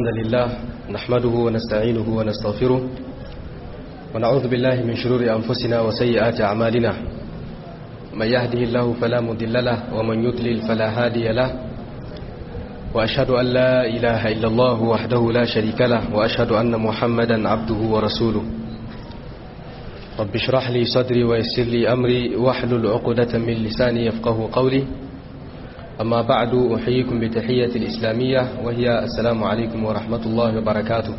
الحمد لله نحمده ونستعينه ونستغفره ونعوذ بالله من شرور أنفسنا وسيئات أعمالنا من يهده الله فلا مضل له ومن يضلل فلا هادي له وأشهد أن لا إله إلا الله وحده لا شريك له وأشهد أن محمدا عبده ورسوله رب اشرح لي صدري ويسر لي أمري واحلل عقدة من لساني يفقه قولي أما بعد أحييكم بتحية الإسلامية وهي السلام عليكم ورحمة الله وبركاته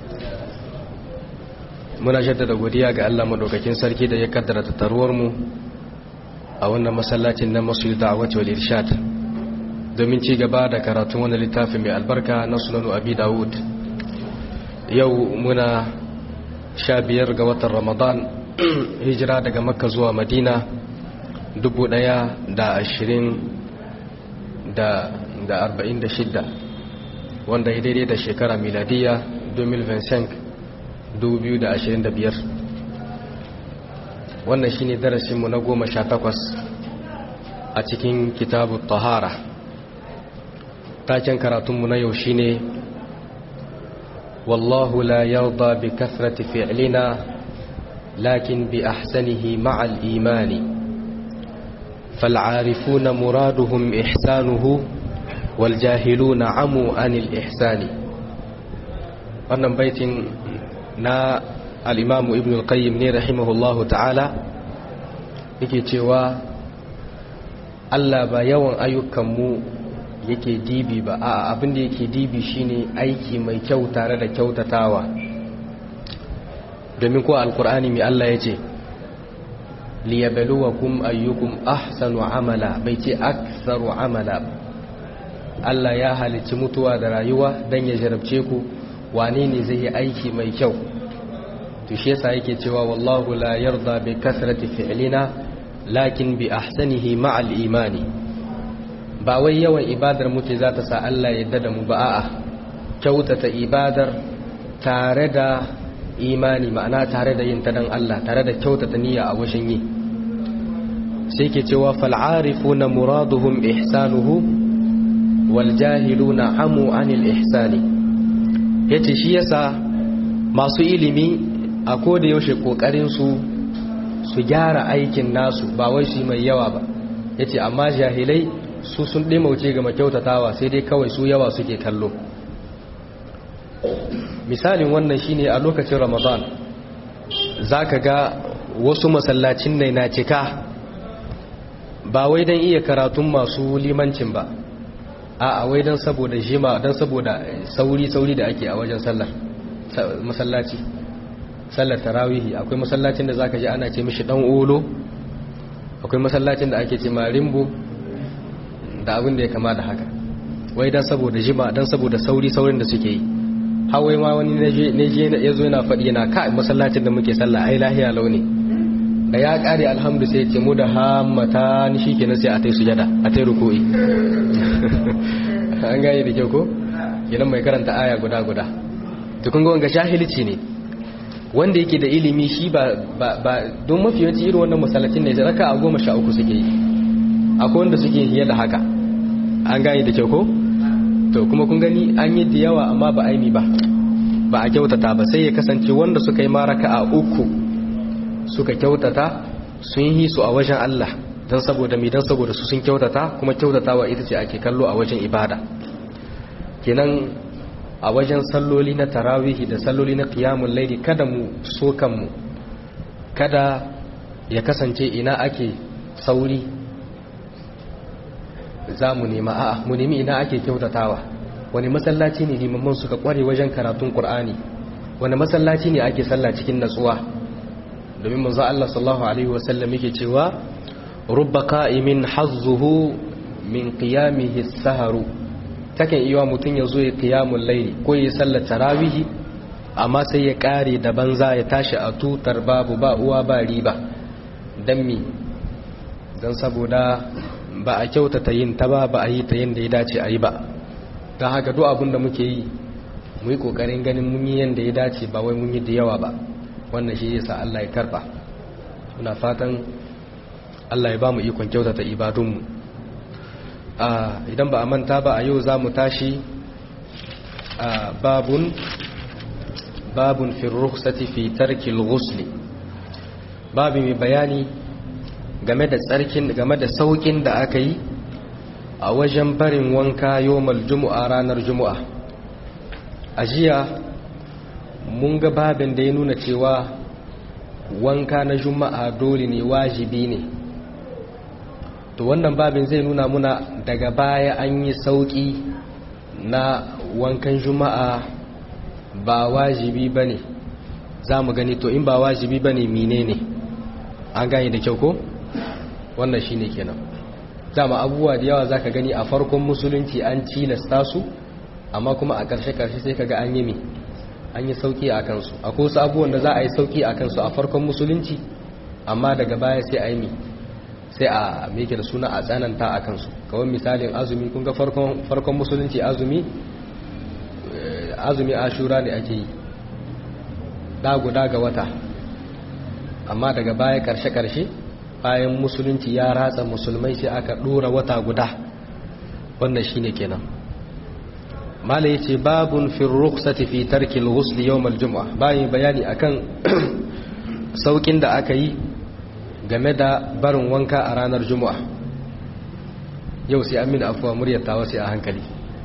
muna jaddada godiya ga Allah madaukakin sarki da ya kaddara tattaruwar mu a wannan masallacin na masu da'awati wal irshad domin ci gaba da karatun wannan littafin mai albarka na sunanu abi dawud yau muna sha biyar ga watan ramadan hijira daga makka zuwa madina dubu ɗaya da ashirin da arba'in da shidda wanda ya daidai da shekara miladiya 2025 wannan shine darasinmu na goma sha takwas a cikin kitabu tahara taken karatunmu na yau shine wallahu la yarda bi kathrati fi'lina lakin bi ahsanihi ma'al imani فالعارفون مرادهم إحسانه والجاهلون عموا عن الإحسان wannan baitin na al'imamu ibn al-qayyim ne rahimahullahu ta'ala yake cewa Allah ba yawan ayyukanmu yake dibi ba a abinda yake dibi shine aiki mai kyau tare da kyautatawa domin ko alkur'ani mai Allah ya ce liyabluwakum ayyukum ahsanu amala bai ce aktsaru amala Allah ya halicci mutuwa da rayuwa dan ya jarabce ku wane ne zai yi aiki mai kyau to shi yasa yake cewa wallahu la yarda bi kasrati fi'lina lakin bi ahsanihi ma'al imani ba wai yawan ibadar mu ce za ta sa Allah ya yarda da mu ba a'a kyautata ibadar tare da imani ma'ana tare da yin ta dan Allah tare da kyautata niyya a wajen yi sai ke cewa fal'arifuna muraduhum ihsanuhu wal jahiluna amu anil ihsani yace shi yasa masu ilimi a koda yaushe kokarin su su gyara aikin nasu ba wai shi mai yawa ba yace amma jahilai su sun dimauce ga makyautatawa sai dai kawai su yawa suke kallo misalin wannan shine a lokacin ramadan zaka ga wasu masallacin ne na cika ba wai don iya karatun masu limancin ba a wai don saboda jima don saboda sauri-sauri da ake a wajen sallar masallaci sallar tarawihi akwai masallacin da zaka ji ana ce mishi dan olo akwai masallacin da ake ce marimbo da abin da ya kama da haka wai don saboda jima don saboda sauri-saurin da suke yi hawai ma wani ya zo yana faɗi yana ka masallacin da muke sallah ai lahiya launi da ya ƙare alhamdu sai ce mu da hammata ni shi kenan sai a tai sujada a tai ruku'i an gane da kyau ko kenan mai karanta aya guda guda to kun ga wanga shahilci ne wanda yake da ilimi shi ba ba don mafi yawanci irin wannan masallacin ne raka a goma sha uku suke yi akwai wanda suke hiye da haka an gane da kyau ko to kuma kun gani an yi da yawa amma ba aimi ba ba a kyautata ba sai ya kasance wanda suka yi maraka a uku suka kyautata sun yi su a wajen Allah don saboda mi don saboda su sun kyautata kuma kyautatawa ita ce ake kallo a wajen ibada kenan a wajen salloli na tarawihi da salloli na qiyamul laili kada mu so kanmu kada ya kasance ina ake sauri za mu nema a'a mu nemi ina ake kyautatawa wani masallaci ne limamman suka kware wajen karatun qur'ani wani masallaci ne ake sallah cikin natsuwa domin manzo Allah sallallahu alaihi wasallam yake cewa rubba qa'imin hazzuhu min qiyamihi as-saharu takan iya mutun yazo ya qiyamul layli ko ya sallar tarawih amma sai ya kare da banza ya tashi a tutar babu ba uwa ba riba dan mi dan saboda ba a kyautata yin ta ba ba a yi ta yanda ya dace a yi ba dan haka duk abin da muke yi mu yi kokarin ganin mun yi yanda ya dace ba wai mun yi da yawa ba wannan shi yasa Allah ya karba muna fatan Allah ya ba mu ikon kyautata ibadunmu idan ba a manta ba a yau za mu tashi babun babun fi rukhsati fi tarki al-ghusl babu mai bayani game da tsarkin game da saukin da aka yi a wajen barin wanka yawmal jumu'a ranar jumu'a a jiya mun ga babin da ya nuna cewa wanka na juma'a dole ne wajibi ne to wannan babin zai nuna muna daga baya an yi sauki na wankan juma'a ba wajibi ba ne za mu gani to in ba wajibi ba ne mine ne an gani da kyau ko wannan shi ne kenan dama abubuwa da yawa za ka gani a farkon musulunci an cilasta su amma kuma a ƙarshe-ƙarshe sai ka ga an yi mi an yi sauki a kansu akwai wasu abubuwan da za a yi sauki a kansu a farkon musulunci amma daga baya sai a yi mi sai a meke da suna a tsananta a kansu kawai misalin azumi kun ga farkon musulunci azumi azumi ashura ne ake yi guda ga wata amma daga baya karshe-karshe bayan musulunci ya ratsa musulmai sai aka dora wata guda wannan shine kenan mala yace babun fi rukhsati fi tarki al-ghusl yawm al-jum'ah bayan bayani akan saukin da aka yi game da barin wanka a ranar juma'a yau sai amin afuwa muryar tawa sai a hankali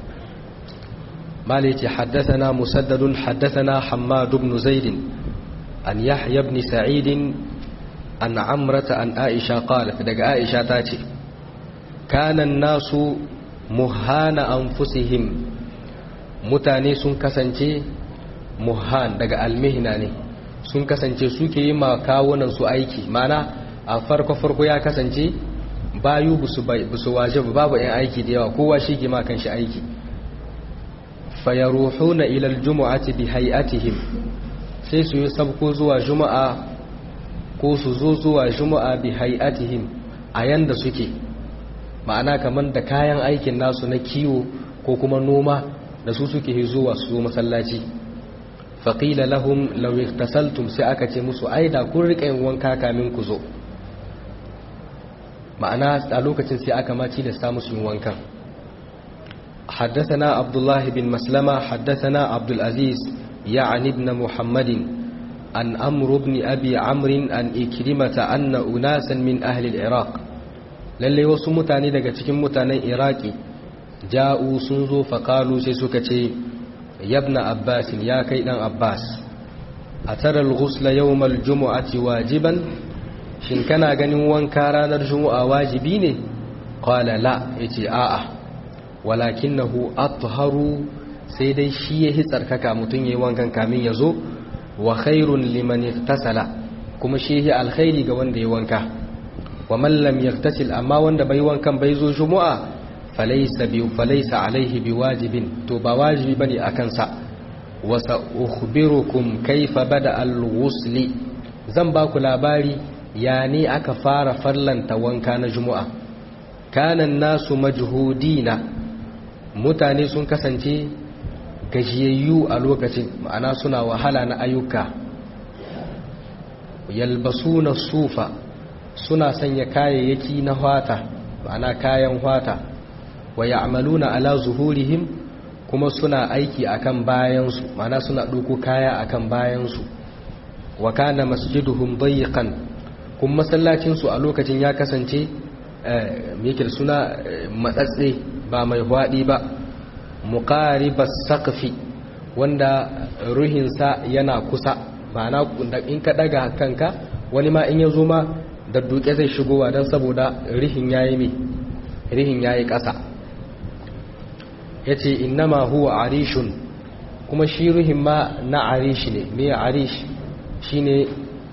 mala yace haddathana musaddadun haddathana hammad ibn zaid an yahya ibn sa'id an amrata an aisha qalat daga aisha tace kana nasu muhana anfusihim mutane sun kasance muhan daga almihna ne sun kasance suke yi ma kawunan su aiki mana a farko-farko ya kasance bayu busu waje babu yan aiki da yawa kowa shi ke makan shi aiki fayaruhuna ilal jumu'ati bi hay'atihim sai su yi sabko zuwa juma'a ko su zo zuwa juma'a bi hay'atihim a yanda suke ma'ana kamar da kayan aikin nasu na kiwo ko kuma noma da su suke zuwa su zo masallaci faƙila lahum law iktasaltum sai aka ce musu aida kun riƙa yin wanka kamin ku zo ma'ana a lokacin sai aka ma tilasta musu yin wankan حدثنا عبد الله بن مسلمة حدثنا عبد العزيز يعني ابن محمد عن أمر بن أبي عمرو عن إكرمة أن أناسا من أهل العراق للي وسمتاني daga cikin mutanen Iraki ja'u sun zo faƙalu sai suka ce yabna abbasin ya kai ɗan abbas a tarar ghusla yawmal jumu'ati wajiban shin kana ganin wanka ranar jumu'a wajibi ne qala la yace a'a walakinahu atharu sai dai shi yahi tsarkaka mutun yayi wankan kamin yazo wa khairun liman iktasala kuma shi yahi alkhairi ga wanda yayi wanka wa man lam yaktasil amma wanda bai wankan bai zo jumu'a falaisa bi falaisa alaihi biwajibin to ba wajibi bane akan sa wa sa ukhbirukum kayfa bada al-ghusl zan ba ku labari ya ne aka fara farlanta wanka na juma'a kana nasu majhudina mutane sun kasance gajiyayyu a lokacin ma'ana suna wahala na ayyuka yalbasuna sufa suna sanya kayayyaki na hwata ma'ana kayan hwata wa ya'maluna ala zuhurihim kuma suna aiki akan bayansu mana suna ɗauko kaya akan bayansu wa kana masjiduhum dayiqan kuma masallacin su a lokacin ya kasance yake suna matsatse ba mai hwadi ba muqaribas saqfi wanda ruhinsa yana kusa ma'ana in ka daga kanka wani ma in ya zo ma da duke zai shigowa don saboda rihin yayi me rihin yayi ƙasa ya ce innama huwa arishun kuma shi ruhin ma na arish ne me arish shi ne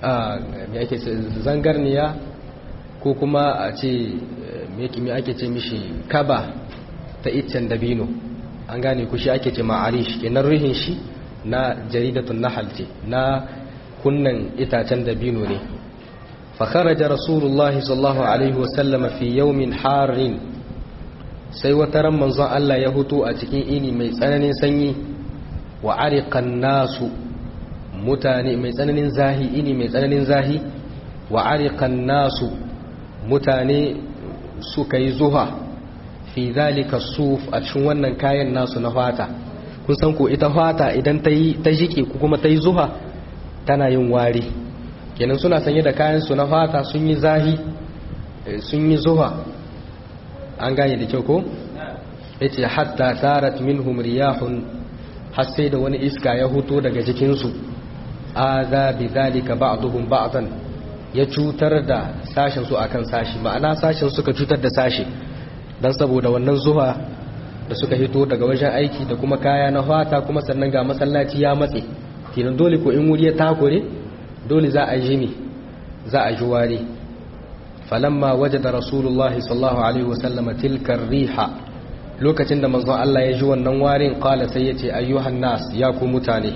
zangarniya ko kuma a ce me ake ce mishi kaba ta iccen dabino an gane ku shi ake ce ma arish kenan ruhin shi na jaridatun nahal ce na kunnan itacen dabino ne فخرج رسول الله صلى الله عليه وسلم في يوم حار sai wata ran manzon Allah ya hutu a cikin ini mai tsananin sanyi wa ariqan nasu mutane mai tsananin zahi ini mai tsananin zahi wa ariqan nasu mutane suka yi zuha fi zalika suf a cikin wannan kayan nasu na fata kun san ko ita fata idan ta yi ta jike ko kuma ta yi zuha tana yin wari kenan suna sanye da kayan su na fata sun yi zahi sun yi zuha an gane da kyau ko yace hatta tarat minhum riyahun har sai da wani iska ya huto daga jikin su aza bi zalika ba'dhum ba'dan ya cutar da sashen su akan sashi ma'ana sashen suka cutar da sashi dan saboda wannan zuha da suka hito daga wajen aiki da kuma kaya na fata kuma sannan ga masallaci ya matse kenan dole ko in wuri ya takure dole za a ji ne za a ji wari falamma wajada rasulullah sallallahu alaihi wasallam tilka riha lokacin da manzon Allah ya ji wannan warin qala sai yace ayyuhan nas ya ku mutane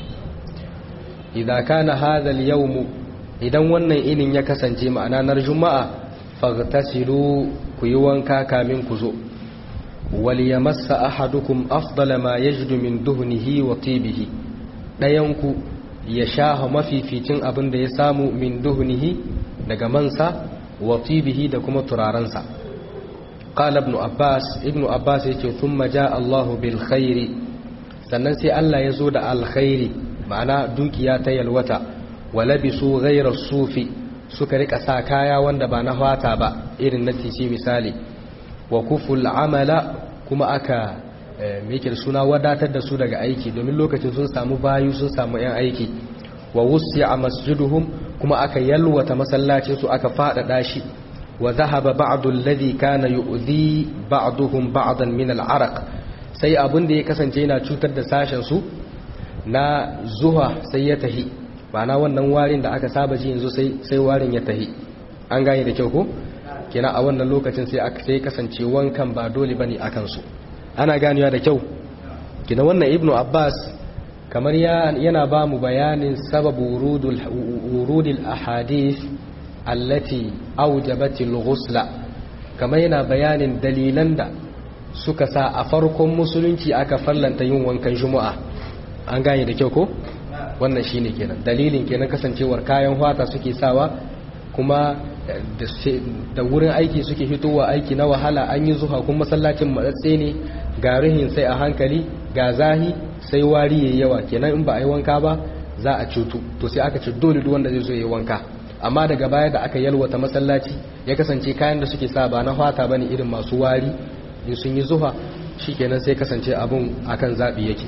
idan kana hadha al-yawm idan wannan inin ya kasance ma'ana nar juma'a faghtasilu ku yi wanka kamin ku zo waliyamassa ahadukum afdala ma yajidu min duhnihi wa tibihi dayanku ya shaha mafificin abin da ya samu min duhnihi daga mansa wa tibihi da kuma turarensa qala ibn abbas ibn abbas yace thumma jaa allah bil khairi sannan sai Allah ya zo da alkhairi ma'ana dukiya ta yalwata wa labisu ghayra sufi suka rika sa kaya wanda ba na fata ba irin na tisi misali wa kuful amala kuma aka yake da suna wadatar da su daga aiki domin lokacin sun samu bayu sun samu yan aiki wa wusi'a masjiduhum kuma aka yalwata masallacin su aka fadada shi wa dhahaba ba'du alladhi kana yu'dhi ba'duhum ba'dan min al-araq sai abin da ya kasance yana cutar da sashen su na zuha sai ya tahi ma'ana wannan warin da aka saba ji yanzu sai sai warin ya tahi an gane da kyau ko kina a wannan lokacin sai aka sai kasance wankan ba dole bane akan su ana ganewa da kyau kina wannan ibnu abbas kamar yana ba mu bayanin sababu wurudul wurudil ahadith allati awjabatil ghusla kamar yana bayanin dalilan da suka sa a farkon musulunci aka fallanta yin wankan juma'a an gane da kyau ko wannan shine kenan dalilin kenan kasancewar kayan fata suke sawa kuma da wurin aiki suke fitowa aiki na wahala an yi zuha kuma masallacin matsatse ne ga ruhin sai a hankali ga zahi sai wari yayi yawa kenan in ba a yi wanka ba za a cutu to sai aka ce dole duk wanda zai zo yi wanka amma daga baya da aka yalwata masallaci ya kasance kayan da suke sa ba na fata bane irin masu wari in sun yi zuha shikenan sai kasance abun akan zabi yake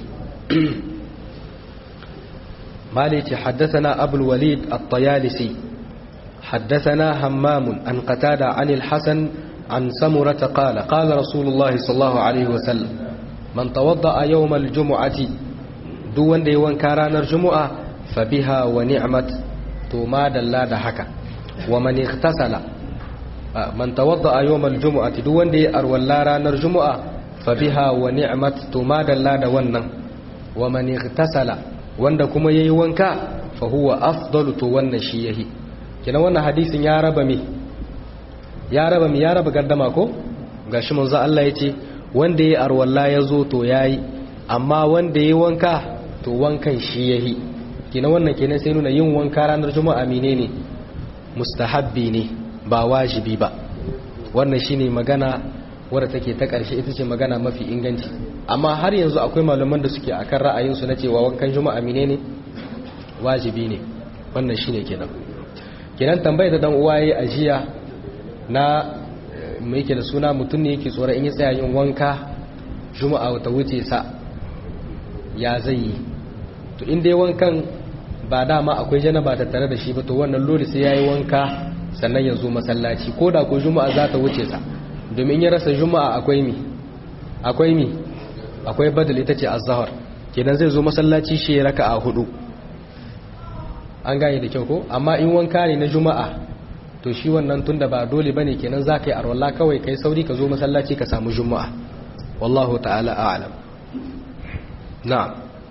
مالك حدثنا أبو الوليد الطيالسي حدثنا همام عن قتادة عن الحسن عن سمرة قال قال رسول الله صلى الله عليه وسلم من توضأ يوم الجمعة دون ديوان كاران الجمعة فبها ونعمت توما دلا دحكا ومن اغتسل من توضأ يوم الجمعة دون دي أرولاران الجمعة فبها ونعمت توما دلا دوانا ومن اغتسل wanda kuma yayi wanka fa huwa afdalu to wannan shi yahi kina wannan hadisin ya raba me ya raba me ya raba gardama ko gashi manzo Allah yace wanda yayi arwalla yazo to yayi amma wanda yayi wanka to wankan shi yahi kina wannan kenan sai nuna yin wanka ranar juma'a menene mustahabbi ne ba wajibi ba wannan shine magana wadda take ta ƙarshe ita ce magana mafi inganci amma har yanzu akwai malaman da suke akan ra'ayinsu na cewa wankan juma'a mine ne wajibi ne wannan shine kenan kenan tambayar da dan uwa yayi ajiya na mai yake da suna mutum ne yake tsora in ya tsaya yin wanka juma'a ta wuce sa ya zai yi to in dai wankan ba dama akwai janaba ta tare da shi ba to wannan lori sai yayi wanka sannan ya zo masallaci ko da ko juma'a za ta wuce sa domin ya rasa juma'a akwai mi akwai mi akwai badal ita ce azhar kenan zai zo masallaci shi ya raka'a hudu an gane da kyau ko amma in wanka ne na juma'a to shi wannan tunda ba dole bane kenan za ka yi arwalla kawai kai sauri ka zo masallaci ka samu juma'a wallahu ta'ala a'lam na'am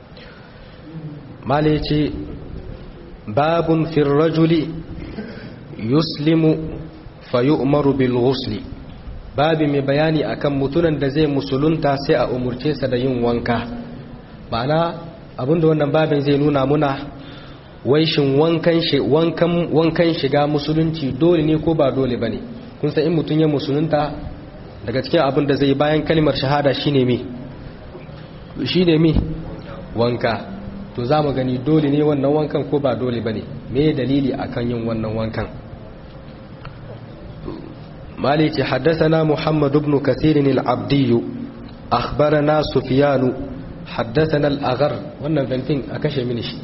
mala yace babun fir rajuli yuslimu fayu'maru bil ghusli babi mai bayani akan mutunan da zai musulunta sai a umurce sa da yin wanka ma'ana abinda wannan babin zai nuna muna waishin wankan wankan wankan shiga musulunci dole ne ko ba dole bane kun san in mutun ya musulunta daga cikin abin da zai bayan kalmar shahada shine me shi ne mi wanka to za mu gani dole ne wannan wankan ko ba dole ba ne me dalili akan yin wannan wankan مالك حدثنا محمد بن كثير العبدي أخبرنا سفيان حدثنا الأغر wannan ventin a kashe mini shi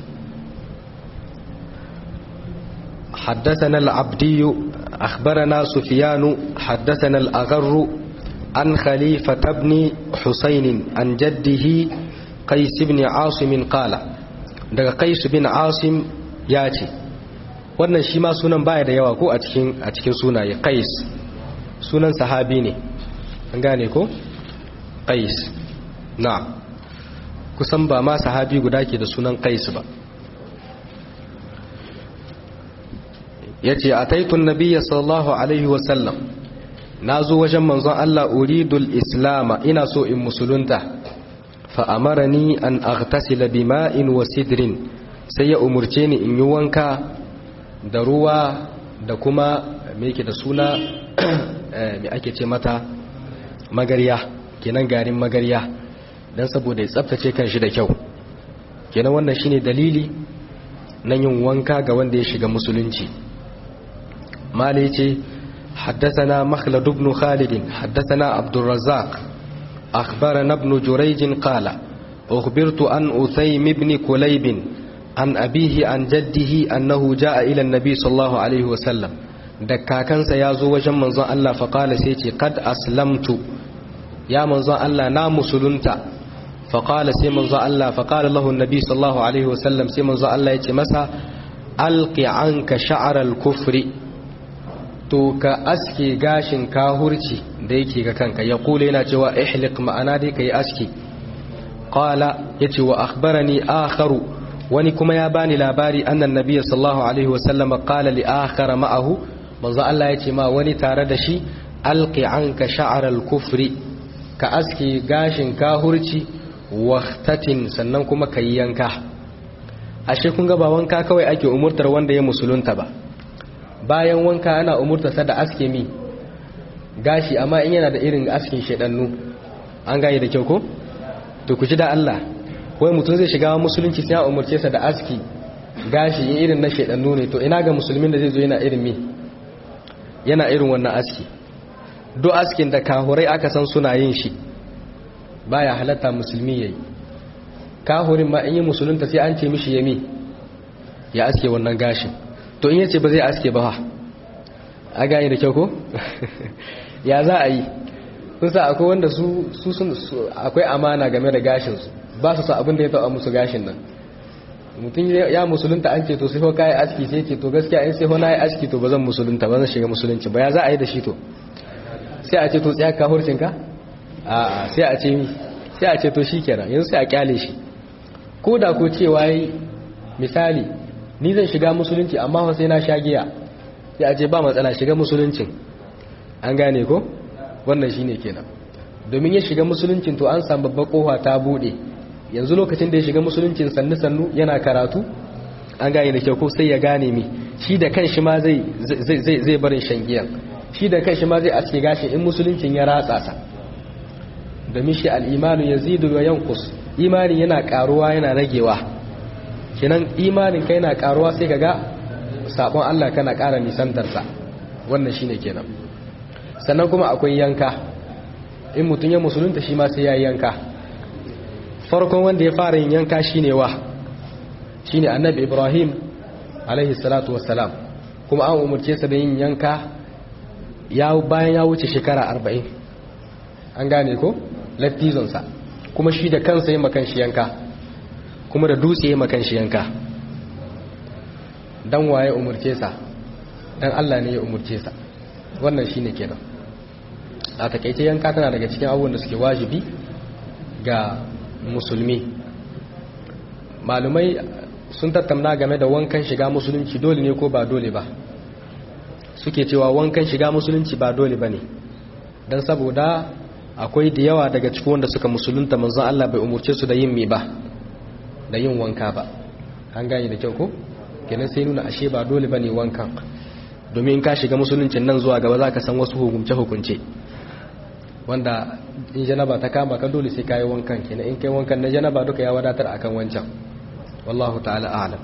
حدثنا العبدي أخبرنا سفيان حدثنا الأغر عن خليفة بن حسين عن جده قيس بن عاصم قال daga قيس بن عاصم ياتي wannan shi ma sunan baya da yawa ko a cikin a cikin sunaye qais sunan sahabi ne an gane ko qais na kusan ba ma sahabi guda ke da sunan qais ba yace ataitun nabiyya sallallahu alaihi wa sallam nazo wajen manzon Allah uridul islama ina so in musulunta fa amarani an aghtasila bima'in wa sidrin sai ya umurce ni in yi wanka da ruwa da kuma me yake da suna me ake ce mata magarya kenan garin magarya dan saboda ya tsaftace kan shi da kyau kenan wannan shine dalili na yin wanka ga wanda ya shiga musulunci mali ce حدثنا مخلد بن خالد حدثنا عبد الرزاق أخبرنا ابن جريج قال أخبرت عن أثيم بن كليب عن أبيه عن جده أنه جاء إلى النبي صلى الله عليه وسلم دكاكنس يازو وجم منظر الله فقال سيتي قد أسلمت يا منظر الله نام سلنت فقال سي منظر الله فقال له النبي صلى الله عليه وسلم سي منظر الله يتي مسا ألق عنك شعر الكفر to ka aske gashin kahurci da yake ga kanka ya kula yana cewa ihliq ma'ana dai kai aski qala yace wa akhbarani akharu wani kuma ya bani labari annan nabiy sallallahu alaihi wasallam qala li akhara ma'ahu manzo Allah yace ma wani tare da shi alqi anka sha'ar al-kufri ka aske gashin kahurci waqtatin sannan kuma kai yanka ashe kun ga ba wanka kawai ake umurtar wanda ya musulunta ba bayan wanka ana umurtarsa da aske mi gashi amma in yana da irin askin shedannu an gaye da kyau ko to ku ji da Allah wai mutum zai shiga musulunci sai ya umurce sa da aski gashi in irin na shedannu ne to ina ga musulmin da zai zo yana irin mi yana irin wannan aski duk askin da kahurai aka san suna yin shi baya halatta musulmi yayi kahurin ma in yi musulunta sai an ce mishi yami ya aske wannan gashin to in yace ba zai aske ba a gani da kyau ko ya za a yi sun sa akwai wanda su sun akwai amana game da gashinsu ba su sa abin da ya taɓa musu gashin nan mutum ya musulunta an ce to sai ho kayi aski sai ce to gaskiya in sai ho na yi aski to ba zan musulunta ba zan shiga musulunci ba ya za a yi da shi to sai a ce to tsaya ka hurcinka a sai a ce mi sai a ce to shi kenan yanzu sai a kyale shi ko da ko cewa yi misali ni zan shiga musulunci amma sai na sha giya sai a ce ba matsala shiga musuluncin an gane ko wannan shine kenan domin ya shiga musuluncin to an samu babbar kofa ta bude yanzu lokacin da ya shiga musuluncin sannu sannu yana karatu an gane da kyau ko sai ya gane mi shi da kanshi ma zai zai zai barin shan giyan shi da kanshi ma zai aske gashi in musuluncin ya ratsa sa domin shi al-imanu yazidu wa yanqus imani yana karuwa yana ragewa kenan imanin kai na karuwa sai kaga sabon Allah kana ƙara nisantarsa wannan shine kenan sannan kuma akwai yanka in mutum ya musulunta shi ma sai ya yanka farkon wanda ya fara yin yanka shine wa shine annabi Ibrahim alaihi salatu wassalam kuma an umurce sa da yin yanka ya bayan ya wuce shekara 40 an gane ko lattizonsa kuma shi da kansa yi makan shi yanka kuma da dutse ya makan shi yanka dan waye umurce sa dan Allah ne ya umurce sa wannan shine kenan a takeice yanka tana daga cikin abubuwan da suke wajibi ga musulmi malumai sun tattauna game da wankan shiga musulunci dole ne ko ba dole ba suke cewa wankan shiga musulunci ba dole ba ne don saboda akwai da yawa daga cikin wanda suka musulunta manzon Allah bai umurce su da yin mi ba da yin wanka ba an gane da kyau ko kenan sai nuna ashe ba dole bane wankan domin ka shiga musuluncin nan zuwa gaba zaka san wasu hukunce hukunce wanda in janaba ta kama ka dole sai kayi wankan kenan in kai wankan na janaba duka ya wadatar akan wancan wallahu ta'ala a'lam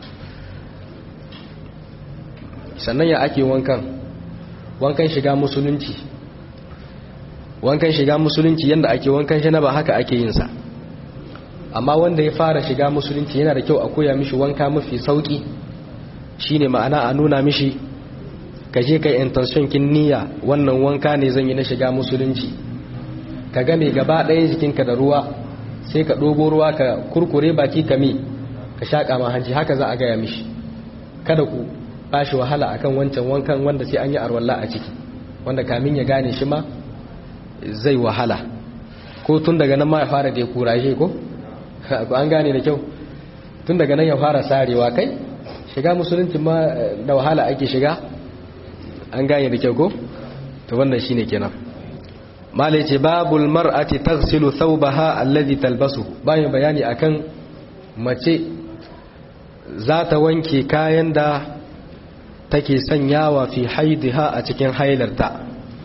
sannan ya ake wankan wankan shiga musulunci wankan shiga musulunci yanda ake wankan janaba haka ake yin sa amma wanda ya fara shiga musulunci yana da kyau a koya mishi wanka mafi sauki shine ma'ana a nuna mishi ka je kai intention kin niyya wannan wanka ne zan yi na shiga musulunci ka game gaba ɗaya jikinka da ruwa sai ka ɗobo ruwa ka kurkure baki ka mi ka shaƙa ma hanci haka za a gaya mishi kada ku bashi wahala akan wancan wankan wanda sai an yi arwalla a ciki wanda kamin ya gane shi ma zai wahala ko tun daga nan ma ya fara da ya kuraje ko an gane da kyau tun daga nan ya fara sarewa kai shiga musulunci ma da wahala ake shiga an gane da kyau ko to wannan shine kenan malai ce babul mar'ati taghsilu thawbaha alladhi talbasu bayan bayani akan mace za ta wanke kayan da take sanyawa fi haidiha a cikin hailarta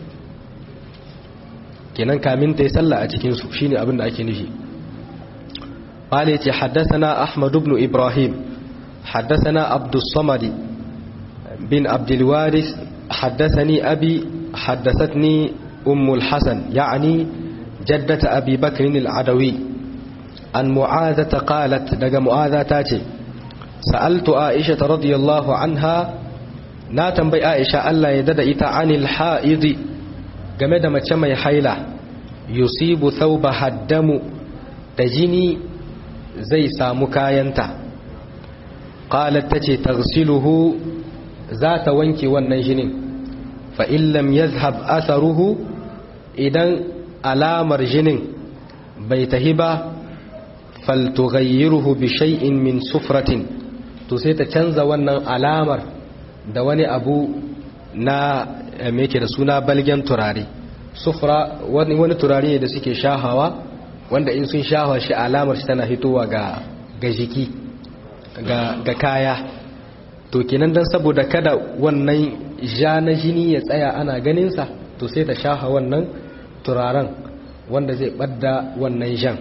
kenan kamin ta yi sallah a cikin su shine abin da ake nufi malai ce haddathana ahmad ibn ibrahim haddathana abdus samadi bin abdul waris haddathani abi haddathatni أم الحسن يعني جدة أبي بكر العدوي عن معاذة قالت دق معاذة تاتي سألت عائشة رضي الله عنها ناتن بي عائشة ألا يدد إتا عن الحائض جمد ما تشمي حيلة يصيب ثوبها الدم تجني زي سامكاينتا قالت تتي تغسله ذات وانكي والنجنين فإن لم يذهب أثره idan alamar jinin bai tahi ba faltughayyiruhu bi shay'in min sufratin to sai ta canza wannan alamar da wani abu na me yake da suna balgen turare sufra wani wani turare ne da suke shahawa wanda in sun shahawa shi alamar shi tana hitowa ga ga jiki ga ga kaya to kenan dan saboda kada wannan ja na jini ya tsaya ana ganin sa to sai ta shaha wannan turaren wanda zai ɓadda wannan jan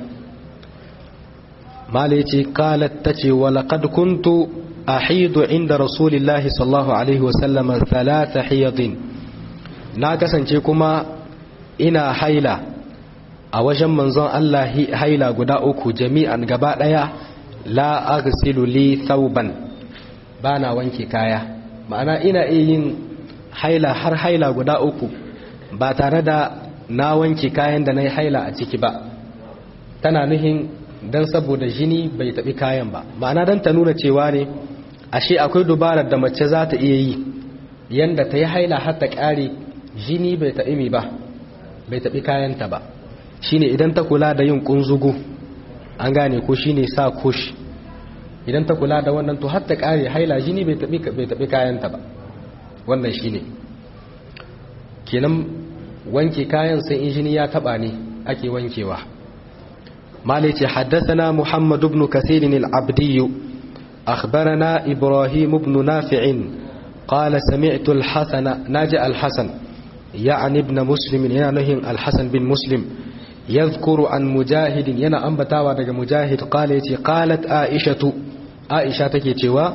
mala ya ce kalat ta ce walaƙad kuntu a hidu inda rasulillahi sallahu alaihi wasallama talata hiyadin na kasance kuma ina haila a wajen manzon Allah haila guda uku jami'an gaba ɗaya la aghsilu li thawban bana wanke kaya ma'ana ina iya yin haila har haila guda uku ba tare da na wanke kayan da na yi haila a ciki ba tana nuhin don saboda jini bai taɓi kayan ba ma'ana don ta nuna cewa ne ashe akwai dubarar da mace za ta iya yi yanda ta yi haila har ta ƙare jini bai taɓi mi ba bai taɓi kayanta ba shine idan ta kula da yin ƙunzugu an gane ko shine sa kush idan ta kula da wannan to har ta ƙare haila jini bai taɓi kayanta ba wannan shine kenan wanke kayan sai injini ya taba ne ake wankewa malice haddathana muhammad ibn kathir al-abdi akhbarana ibrahim ibn nafi' qala sami'tu al-hasan naji al-hasan يعني ابن مسلم yana nuhin al-hasan bin muslim yadhkuru an mujahid yana ambatawa daga mujahid qala yace qalat aishatu aisha take cewa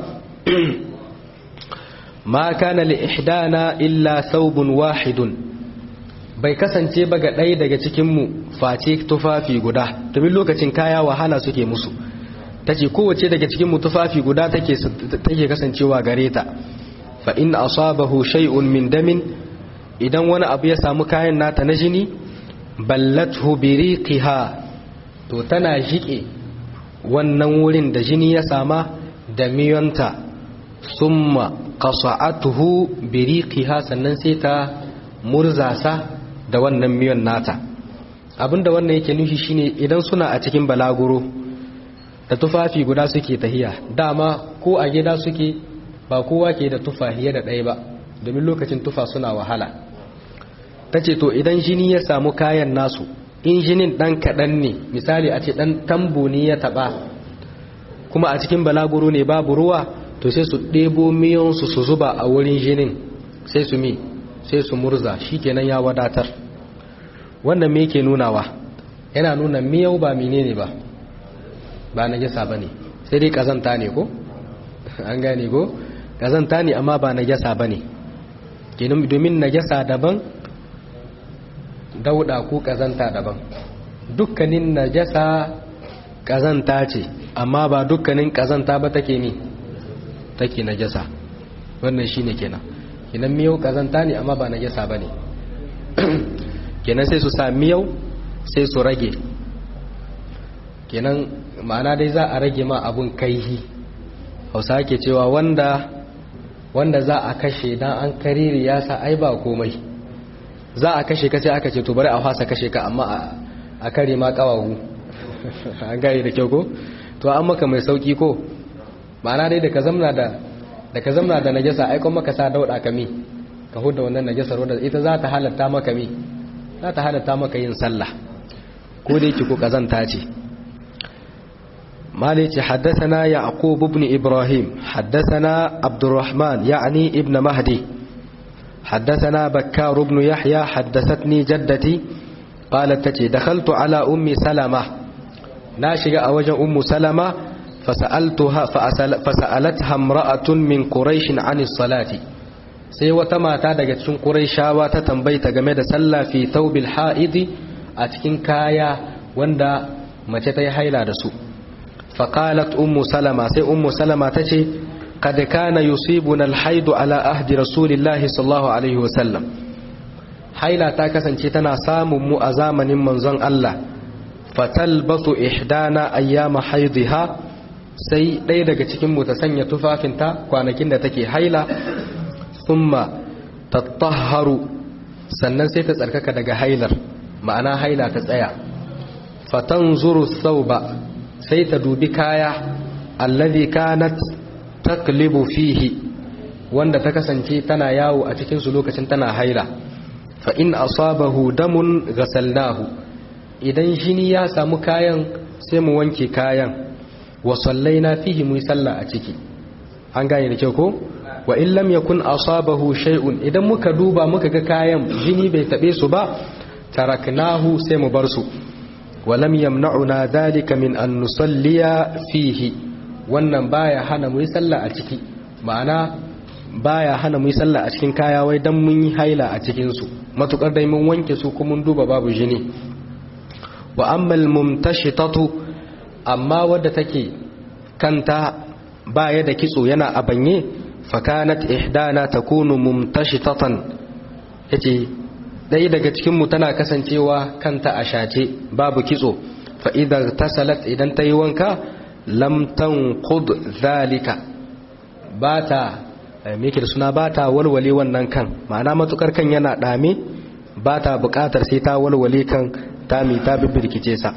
ma kana li ihdana illa thawbun wahidun bai kasance ba ga ɗaya daga cikinmu face tufafi guda domin lokacin kaya wahala suke musu ta ce kowace daga cikinmu tufafi guda take kasancewa gare ta fa in asabahu shay'un min damin idan wani abu ya samu kayan nata na jini ballathu biriqiha to tana jike wannan wurin da jini ya sama da miyonta summa qasa'atuhu biriqiha sannan sai ta murzasa da wannan miyan nata abinda wannan yake nufi shine idan suna a cikin balaguro da tufafi guda suke tahiya dama ko a gida suke ba kowa ke da tufahiya da ɗaya ba domin lokacin tufa suna wahala ta ce to idan jini ya samu kayan nasu in jinin ɗan kaɗan ne misali a ce ɗan tambo ne ya taɓa kuma a cikin balaguro ne babu ruwa to sai su ɗebo miyonsu su zuba a wurin jinin sai su mi sai su murza shi kenan ya wadatar wannan me yake nunawa yana nuna miyau ba menene ba ba najasa bane sai dai kazanta ne ko an gane ko kazanta ne amma ba najasa bane kenan domin najasa daban dauda ko kazanta daban dukkanin najasa kazanta ce amma ba dukkanin kazanta ba take mi take najasa wannan shine kenan kenan miyau kazanta ne amma ba najasa bane kenan sai su sa miyau sai su rage kenan ma'ana dai za a rage ma abun kaihi hausa ke cewa wanda wanda za a kashe dan an kariri ya sa ai ba komai za a kashe ka sai aka ce to bari a fasa kashe ka amma a kare ma kawahu an gane da kyau ko to an maka mai sauki ko ma'ana dai da ka zamna da da ka zamna da najasa ai kuma maka sa dauda ka mi ka huda wannan najasar wanda ita za ta halatta maka mi za ta halatta maka yin sallah ko da yake ko kazanta ce مالك حدثنا يعقوب بن إبراهيم حدثنا عبد الرحمن يعني ابن مهدي حدثنا بكار بن يحيى حدثتني جدتي قالت تتي دخلت على أم سلمة ناشق أوجه أم سلمة فسألتها فأسأل فسألتها امرأة من قريش عن الصلاة sai wata mata daga cikin Qurayshawa ta tambayta game da sallah fi thawbil haidi a cikin kaya wanda mace ta yi haila da su faqalat ummu salama sai ummu salama tace kad kana yusibuna alhaidu ala ahdi rasulillahi sallallahu alaihi wasallam haila ta kasance tana samun mu a zamanin manzon Allah fatalbasu ihdana ayyama haidiha sai ɗaya daga cikin mu ta sanya tufafinta kwanakin da take haila thumma tattahharu sannan sai ta tsarkaka daga hailar ma'ana haila ta tsaya fatanzuru thawba sai ta dubi kaya alladhi kanat taklibu fihi wanda ta kasance tana yawo a cikin su lokacin tana haila fa in asabahu damun ghasalnahu idan jini ya samu kayan sai mu wanke kayan wa sallaina fihi mu sallah a ciki an gane da kyau ko wa in lam yakun asabahu shay'un idan muka duba muka ga kayan jini bai tabe su ba taraknahu sai mu bar su wa lam yamna'una dhalika min an nusalliya fihi wannan baya hana mu yi sallah a ciki ma'ana baya hana mu yi sallah a cikin kaya wai dan mun yi haila a cikin su matukar dai mun wanke su kuma mun duba babu jini wa ammal mumtashitatu amma wadda take kanta baya da kitso yana a banye fakanat ihdana takunu mumtashitatan yace dai daga cikin mu tana kasancewa kanta a shace babu kitso fa idan tasalat idan tayi wanka lam tanqud zalika bata me yake da suna bata walwale wannan kan ma'ana matukar kan yana dame bata bukatar sai ta walwale kan tami ta bibbirkice sa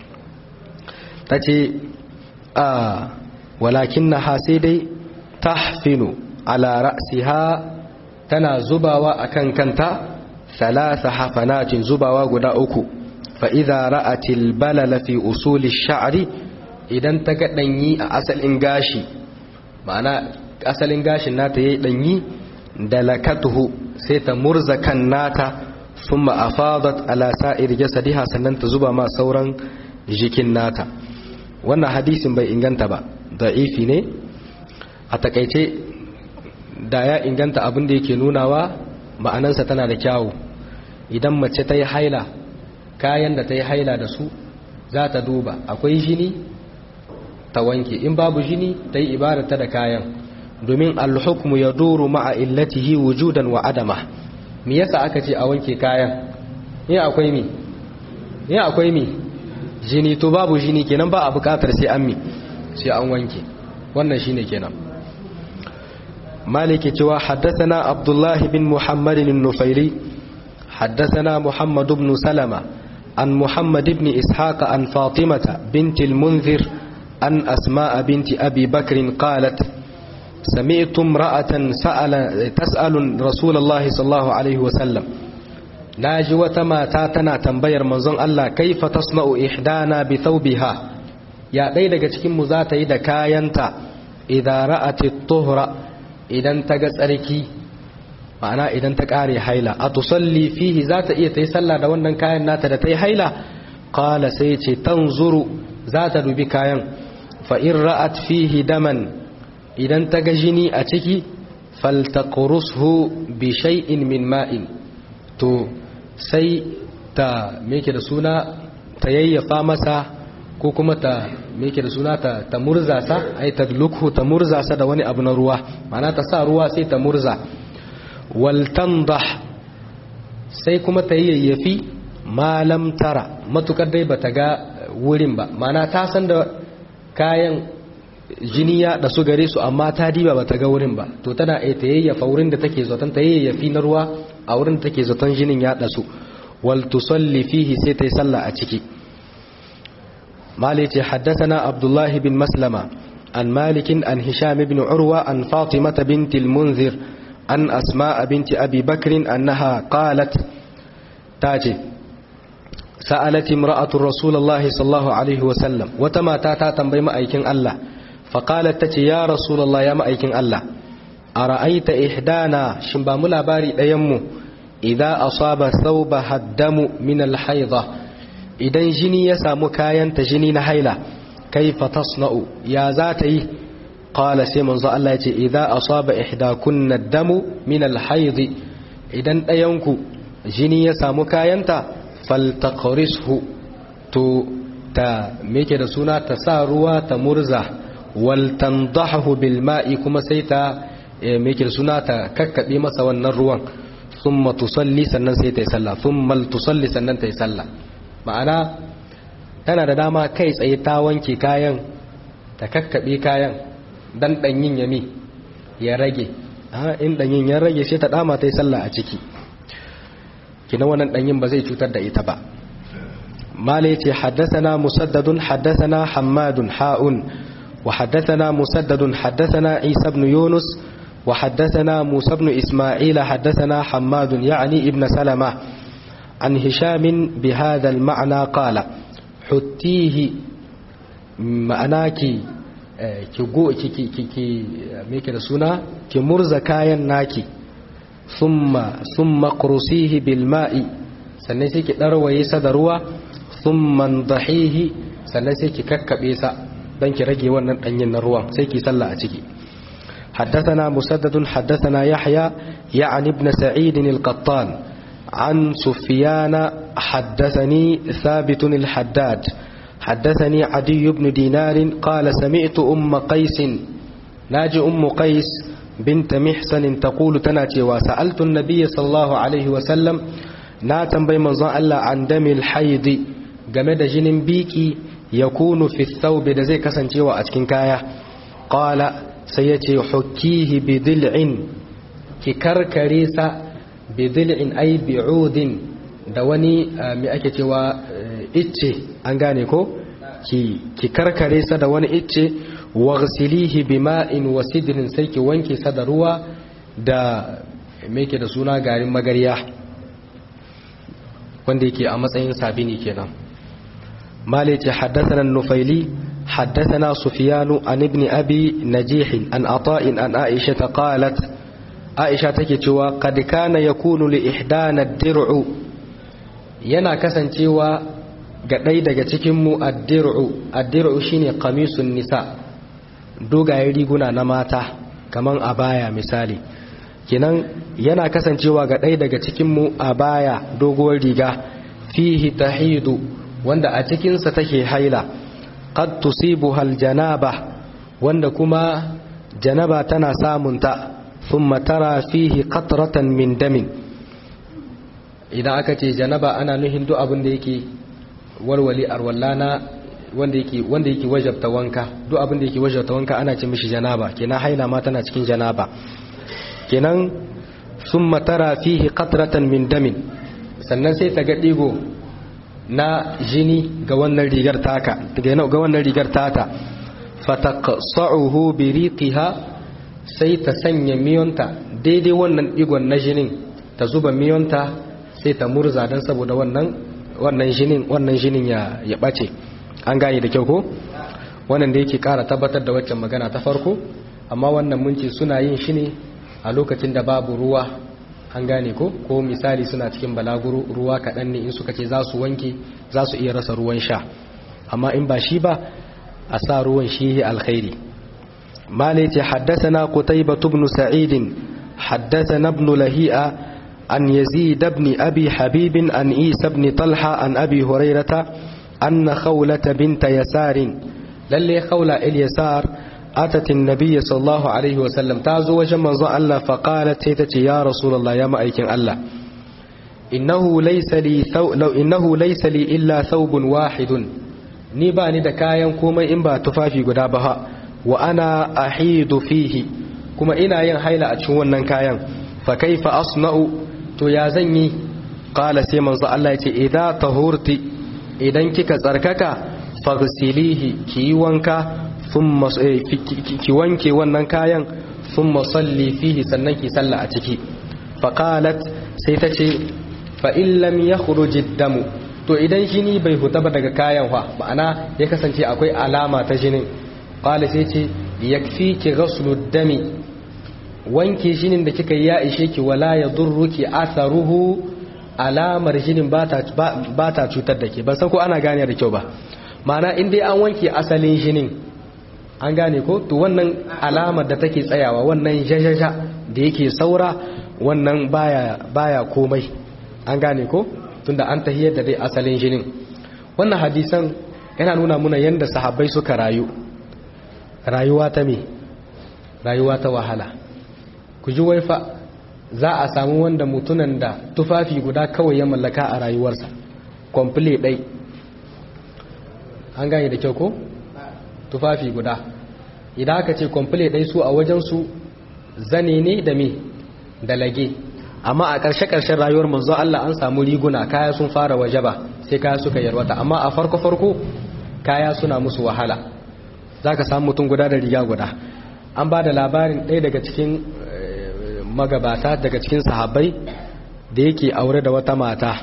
tace a walakinnaha sai dai tahfinu ala ra'siha tana zubawa akan kanta thalatha hafanatin zubawa guda uku fa idza ra'atil balala fi usuli sha'ri idan ta ga danyi a asalin gashi ma'ana asalin gashin nata yayi danyi dalakatuhu sai ta murza kan nata thumma afadat ala sa'ir jasadiha sannan ta zuba ma sauran jikin nata wannan hadisin bai inganta ba da'ifi ne a takaice da ya inganta abin da yake nunawa ma'anansa tana da kyawu idan mace ta yi haila kayan da ta yi haila da su za ta duba akwai jini ta wanke in babu jini ta yi ibarata da kayan domin alhukmu ya duru ma'a illatihi wujudan wa adama me yasa aka ce a wanke kayan in akwai mi in akwai mi jini to babu jini kenan ba a bukatar sai an mi sai an wanke wannan shine kenan maliki cewa haddathana abdullah bin muhammad an-nufairi haddathana muhammad ibn salama an muhammad ibn ishaq an fatimata bint al-munzir an asma bint abi bakr qalat سمعت امرأة سأل تسأل رسول الله صلى الله عليه وسلم ناجي وتما تاتنا تنبير منزون الله كيف تصنع إحدانا بثوبها ya ɗaya daga cikinmu za ta yi da kayanta idan ra'ati tuhra idan ta ga tsarki ma'ana idan ta kare haila a tusalli fihi za ta iya ta yi sallah da wannan kayan nata da ta yi haila qala sai ce tanzuru za ta dubi kayan fa in ra'at fihi daman idan ta ga jini a ciki faltaqrushu bi shay'in min ma'in to sai ta meke da suna ta yayyafa masa ko kuma ta meke da suna ta, ta murza sa ai ta lukhu ta murza sa da wani abu na ruwa ma'ana ta sa ruwa sai ta murza wal tandah sai kuma ta yayyafi malam tara matukar dai bata ga wurin ba ma'ana ta san da kayan jini ya da su gare su amma ta diba bata ga wurin ba to tana ai ta yayyafa wurin da take zaton ta yayyafi na ruwa a wurin da take zaton jinin ya da su wal tusalli fihi sai ta yi sallah a ciki مالك حدثنا عبد الله بن مسلمة عن مالك عن هشام بن عروة عن فاطمة بنت المنذر عن أسماء بنت أبي بكر أنها قالت تاجي سألت امرأة رسول الله صلى الله عليه وسلم وتما تاتا تنبي مأيكين الله فقالت تتي يا رسول الله يا مأيكين الله أرأيت إحدانا شنبا ملاباري ديمو إذا أصاب ثوبها الدم من الحيضة idan jini ya samu kayanta jini na haila kaifa tasna'u ya za ta yi qala sai manzo Allah ya ce idza asaba ihdakunna damu min al-hayd idan dayanku jini ya samu kayanta faltaqrishu to ta meke da suna ta sa ruwa ta murza wal tandahu bil ma'i kuma sai ta meke da suna ta kakkabe masa wannan ruwan thumma tusalli sannan sai ta yi sallah thumma tusalli sannan ta yi sallah ma'ana tana da dama kai tsaye ta wanke kayan ta kakkaɓe kayan dan ɗanyin yami ya rage in ɗanyin ya rage sai ta dama ta yi sallah a ciki kina wannan ɗanyin ba zai cutar da ita ba mala ce haddasana musaddadun haddasana hammadun ha'un wa haddasana musaddadun haddasana isa ibn yunus wa haddasana musa ibn isma'ila haddasana hammadun ya'ani ibn salama عن هشام بهذا المعنى قال حتيه معناكي ki go ki ki ki ki me ke da suna ki murza kayan naki thumma thumma qrusihi bil ma'i sannan sai ki darwaye sa da ruwa thumma dahihi sannan sai ki kakkabe sa dan ki rage wannan danyen na ruwan sai ki sallah a ciki حدثنا مسدد حدثنا يحيى يعني ابن سعيد القطان عن سفيان حدثني ثابت الحداد حدثني عدي بن دينار قال سمعت أم قيس ناجي أم قيس بنت محسن تقول تناتي وسألت النبي صلى الله عليه وسلم ناتن بي منظر الله عن دم الحيض جمد جن بيكي يكون في الثوب da zai kasancewa a cikin kaya qala sai yace hukkihi bi dil'in ki karkare sa bidil'in ay bi'udin da wani mai ake cewa icce an gane ko ki ki karkare sa da wani icce waghsilihi bima'in wa sidrin sai ki wanke sa da ruwa da me yake da suna garin magarya wanda yake a matsayin sabini kenan مالك حدثنا النفيلي حدثنا سفيان عن ابن أبي نجيح عن عطاء عن عائشة قالت عائشة تكتوى قد كان يكون لإحدانا الدرع yana kasancewa ga ɗaya daga cikinmu addir'u addir'u shine qamisun nisa dogayen riguna na mata kaman abaya misali kinan yana kasancewa ga ɗaya daga cikinmu abaya doguwar riga fihi tahidu wanda a cikinsa take haila qad tusibuha aljanaba wanda kuma janaba tana samunta thumma tara fihi qatratan min damin idan aka ce janaba ana nuhin duk abin da yake walwali arwallana wanda yake wanda yake wajabta wanka duk abin da yake wajabta wanka ana ce mishi janaba kenan haila ma tana cikin janaba kenan thumma tara fihi qatratan min damin sannan sai ta ga digo na jini ga wannan rigar taka ga wannan rigar tata fataqsa'uhu bi riqiha sai ta sanya miyonta daidai wannan digon na jinin ta zuba miyonta sai ta murza dan saboda wannan wannan jinin wannan jinin ya ya bace an gane da kyau ko wannan da yake kara tabbatar da waccan magana ta farko amma wannan mun ce suna yin shi ne a lokacin da babu ruwa an gane ko ko misali suna cikin balaguro ruwa kaɗan ne in suka ce za su wanke za su iya rasa ruwan sha amma in ba shi ba a sa ruwan shi alkhairi malai ce haddasana qutaybah ibn sa'id haddathana ibn lahi'a an yazid ibn abi habib an isa ibn talha an abi hurairata anna khawlata bint yasar lalle khawla il yasar atat an-nabiy sallallahu alaihi wa sallam tazo wajen manzon Allah fa qalat sai tace ya rasulullah ya ma'aikin Allah innahu laysa li law innahu laysa li illa thawbun wahidun ni ba ni da kayan komai in ba tufafi guda ba wa ana ahidu fihi kuma ina yin haila a cikin wannan kayan fa kaifa asna'u to ya zan yi qala sai manzo Allah ya ce idza tahurti idan kika tsarkaka faghsilihi ki yi wanka thumma ki wanke wannan kayan thumma salli fihi sannan ki salla a ciki fa qalat sai ta ce fa in lam yakhruj ad-damu to idan jini bai huta ba daga kayan fa ma'ana ya kasance akwai alama ta jinin qala sai ce yakfiki ghaslu dami wanke jinin da kika yi ya ishe ki wala yadurruki atharuhu alamar jinin ba ta cutar da ke ban san ko ana gane da kyau ba ma'ana in dai an wanke asalin jinin an gane ko to wannan alamar da take tsayawa wannan jajaja da yake saura wannan baya baya komai an gane ko tunda an tahiyar da dai asalin jinin wannan hadisan yana nuna muna yadda sahabbai suka rayu rayuwa ta me rayuwa ta wahala ku ji waifa za a samu wanda mutunan da tufafi guda kawai ya mallaka a rayuwarsa kwamfule ɗai an gane da kyau ko tufafi guda idan aka ce kwamfule ɗai su a wajensu zane ne da me da lage amma a ƙarshe-ƙarshen rayuwar manzo Allah an samu riguna kaya sun fara waje ba sai kaya suka yarwata amma a farko-farko kaya suna musu wahala za ka samu mutum guda da riga guda an ba da labarin ɗaya daga cikin magabata daga cikin sahabbai da yake aure da wata mata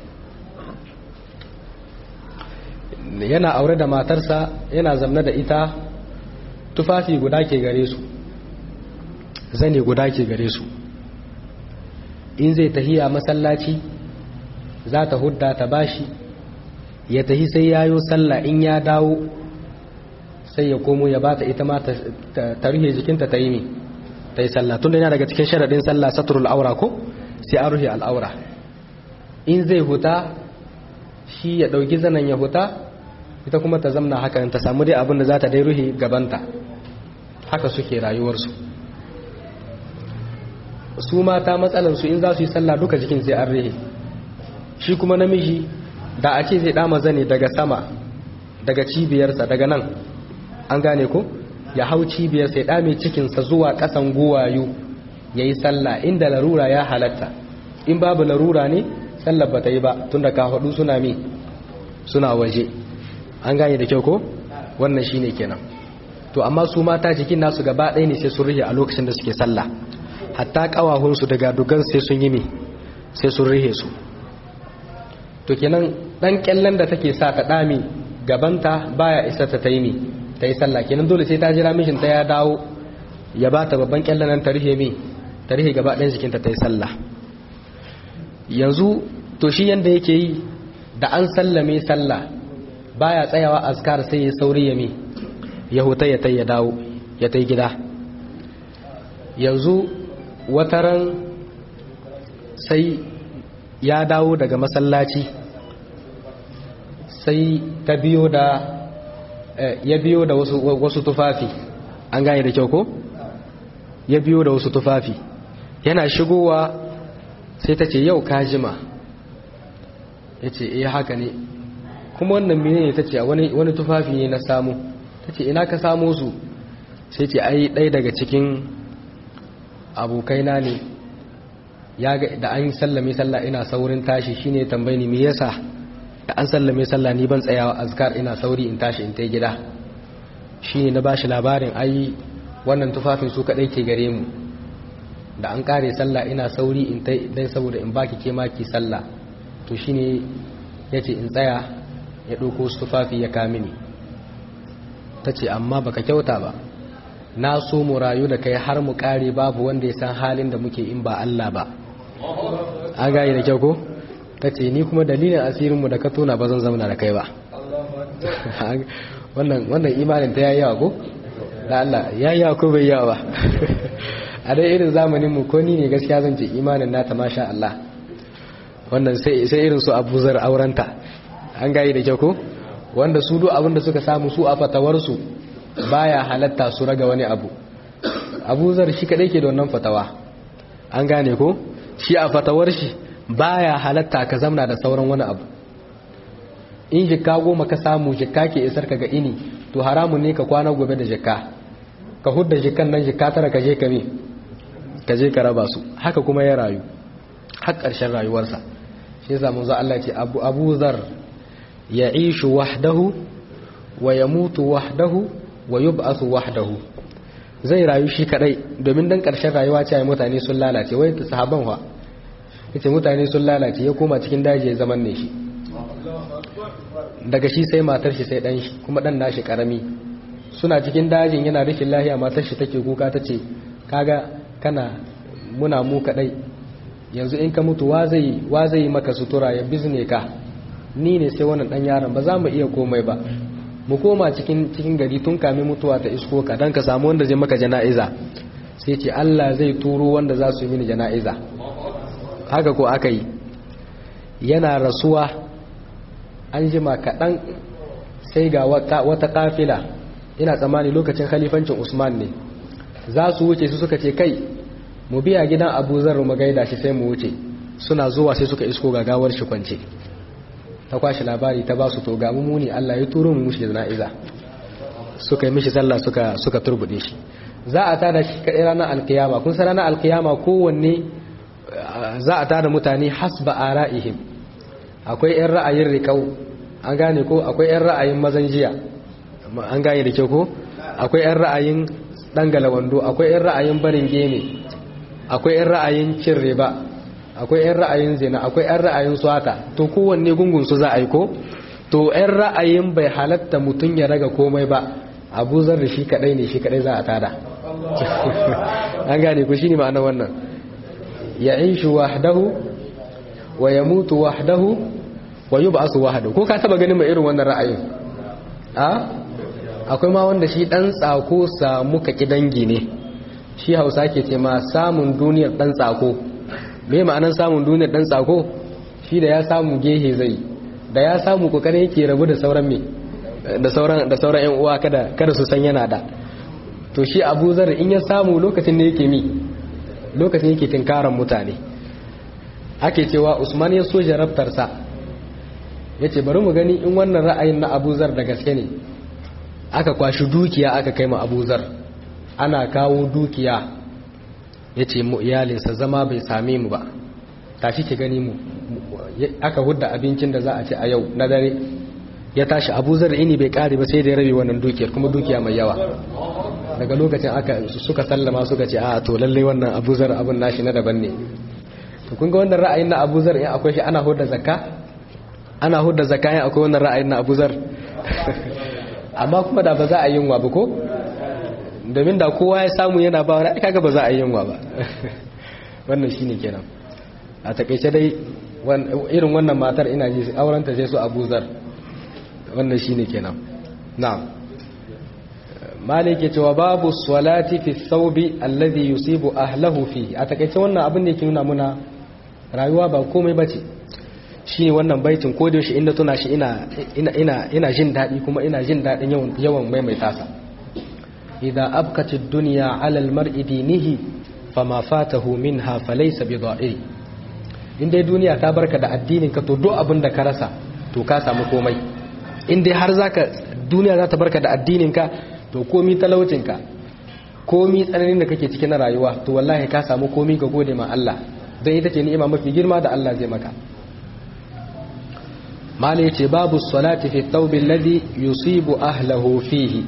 yana aure da matarsa yana zamna da ita tufafi guda ke gare su zane guda ke gare su in zai tahiya masallaci za ta hudda ta bashi ya tahi sai yayo sallah in ya dawo sai ya komo ya bata ita ma ta rufe jikinta ta yi mi ta yi sallah tun da yana daga cikin sharaɗin sallah saturul aura ko sai an rufe al'aura in zai huta shi ya ɗauki zanen ya huta ita kuma ta zamna haka ta samu dai abin da za ta dai rufe gabanta haka suke rayuwarsu su mata matsalansu in za su yi sallah duka jikin sai an rihe shi kuma namiji da a ce zai dama zane daga sama daga cibiyarsa daga nan an gane ko ya hau cibiyarsa ya dame cikinsa zuwa kasan guwayu ya yi sallah inda larura ya halatta in babu larura ne sallar ba ta yi ba tun da kafaɗu suna mi suna waje an gane da kyau ko wannan shi ne kenan to amma su mata jikin nasu gaba ɗaya ne sai sun rihe a lokacin da suke sallah hatta kawahunsu daga dugan sai sun yi mi sai sun rihe su to kenan dan kyallen da take sa ta dami gabanta baya isa ta taimi ta yi sallah kenan dole sai ta jira mishin ta ya dawo ya bata babban kyallen nan ta rihe mi ta rihe gaba ɗayan jikinta ta yi sallah yanzu to shi yanda yake yi da an sallame sallah baya tsayawa azkar sai ya sauri ya mi ya huta ya tai ya dawo ya tai gida yanzu wataran sai ya dawo daga masallaci sai ta biyo da ya biyo da wasu, wasu tufafi an gane da kyau ko ya biyo da wasu tufafi yana shigowa sai ta ce yau ka jima ya ce iya haka ne kuma wannan mene ne ta ce wani, wani tufafi ne na samu ta ce ina ka samu su sai ce ai ɗaya daga cikin abokaina ne ya ga da an sallame sallah ina saurin tashi shine tambayi ni me yasa da an sallame sallah ni ban tsayawa azkar ina sauri in tashi in tai gida shine na bashi labarin ai wannan tufafin su kadai ke gare mu da an kare sallah ina sauri in tai dan saboda in baki ke maki sallah to shine yace in tsaya ya dauko su tufafi ya kamini tace amma baka kyauta ba na so mu rayu da kai har mu kare babu wanda ya san halin da muke in ba Allah ba an gane da kyau ko ta ce ni kuma dalilin asirinmu da ka tona ba zan zauna da kai ba wannan imanin ta yayi yawa ko da Allah yayi yawa ko bai yawa ba a dai irin zamanin mu ko ni ne gaskiya zan ce imanin nata masha Allah wannan sai sai irin su abuzar aurenta an gayi da kyau ko wanda su duk abin da suka samu su a fatawar su baya halatta su raga wani abu abuzar shi kadai ke da wannan fatawa an gane ko shi a fatawar shi baya halatta ka zamna da sauran wani abu in jikka goma ka samu jikka ke isar ka ga ini to haramun ne ka kwana gobe da jikka ka hudda jikkan nan jikka tara ka je ka me ka je ka raba su haka kuma ya rayu har ƙarshen rayuwarsa shi yasa mun zo Allah ce Abu Abu Zar ya'ishu wahdahu wa yamutu wahdahu wa yub'athu wahdahu zai rayu shi kadai domin dan ƙarshen rayuwa ce mutane sun lalace wai sahaban wa yace mutane sun lalace ya koma cikin daji ya zaman ne shi daga shi sai matar shi sai dan shi kuma dan nashi karami suna cikin dajin yana rikin lahiya matar shi take kuka tace kaga kana muna mu kadai yanzu in ka mutu wa zai wa zai maka sutura ya bizne ka ni ne sai wannan dan yaron ba za mu iya komai ba mu koma cikin cikin gari tun kame mutuwa ta isko ka dan ka samu wanda zai maka jana'iza sai ce Allah zai turo wanda za su yi mini jana'iza haka ko aka yi yana rasuwa an jima kaɗan sai ga wata kafila ina tsammani lokacin khalifancin usman ne za su wuce su suka ce kai mu biya gidan abu zarru magaida shi sai mu wuce suna zuwa sai suka isko gagawar shi kwance ta kwashi labari ta ba su to ga muni Allah ya turo mu mushi jana'iza suka yi mishi sallah suka suka turbude shi za a tada shi kadai ranar alkiyama kun san ranar alkiyama kowanne za a tada mutane hasba ara'ihim akwai yan ra'ayin riƙau an gane ko akwai yan ra'ayin mazan jiya an gane da kyau ko akwai yan ra'ayin dangala wando akwai yan ra'ayin barin gene akwai yan ra'ayin cin riba akwai yan ra'ayin zina akwai yan ra'ayin swata to kowanne gungun su za a yi ko to yan ra'ayin bai halatta mutum ya raga komai ba abu zar da shi kadai ne shi kadai za a tada an gane ku shine ma'ana wannan ya inshu wahdahu wa yamutu wahdahu wa yub'asu wahdahu ko ka taba ganin mai irin wannan ra'ayin a akwai ma wanda shi dan tsako samu ka kidangi ne shi Hausa ke ce ma samun duniyar dan tsako me ma'anan samun duniyar dan tsako shi da ya samu gehe zai da ya samu kokarin yake rabu da sauran me da sauran da sauran ƴan uwa kada kada su san yana da to shi Abu Zar in ya samu lokacin ne yake mi lokacin yake tinkaran mutane ake cewa Usman ya so jarabtarsa yace bari mu gani in wannan ra'ayin na Abu Zar da gaske ne aka kwashi dukiya aka kai ma Abu Zar ana kawo dukiya yace mu iyalinsa zama bai same mu ba tashi ki gani mu aka hudda abincin da za a ci a yau na dare ya tashi Abu Zar ini bai kare ba sai da ya rabe wannan dukiyar kuma dukiya mai yawa daga lokacin aka suka sallama suka ce a to lalle wannan Abu Zar abun nashi na daban ne to kun ga wannan ra'ayin na Abu Zar in akwai shi ana hudda zakka ana hudda zakka in akwai wannan ra'ayin na Abu Zar amma kuma da ba za a yi yunwa ba ko domin da kowa ya samu yana ba wani kaga ba za a yi yunwa ba wannan shine kenan a takeice dai irin wannan matar ina ji aurenta sai su Abu Zar wannan shine kenan na'am malik ya cewa babu salati fi thawbi alladhi yusibu ahlahu fi a takeice wannan abin da yake nuna muna rayuwa ba komai bace shi wannan baitin ko da shi inda tuna shi ina ina ina ina jin dadi kuma ina jin dadin yawan yawan maimaita sa idza abqat ad-dunya 'ala al-mar'i dinihi fama fatahu minha falaysa bida'i in dai duniya ta barka da addinin ka to duk abin da ka rasa to ka samu komai in dai har zaka duniya za ta barka da addinin ka to komi talaucin ka komi tsananin da kake cikin rayuwa to wallahi ka samu komi ga gode ma Allah don ita ce ni'ima mafi girma da Allah zai maka mala yace babu salati fi thawbi alladhi yusibu ahlahu fihi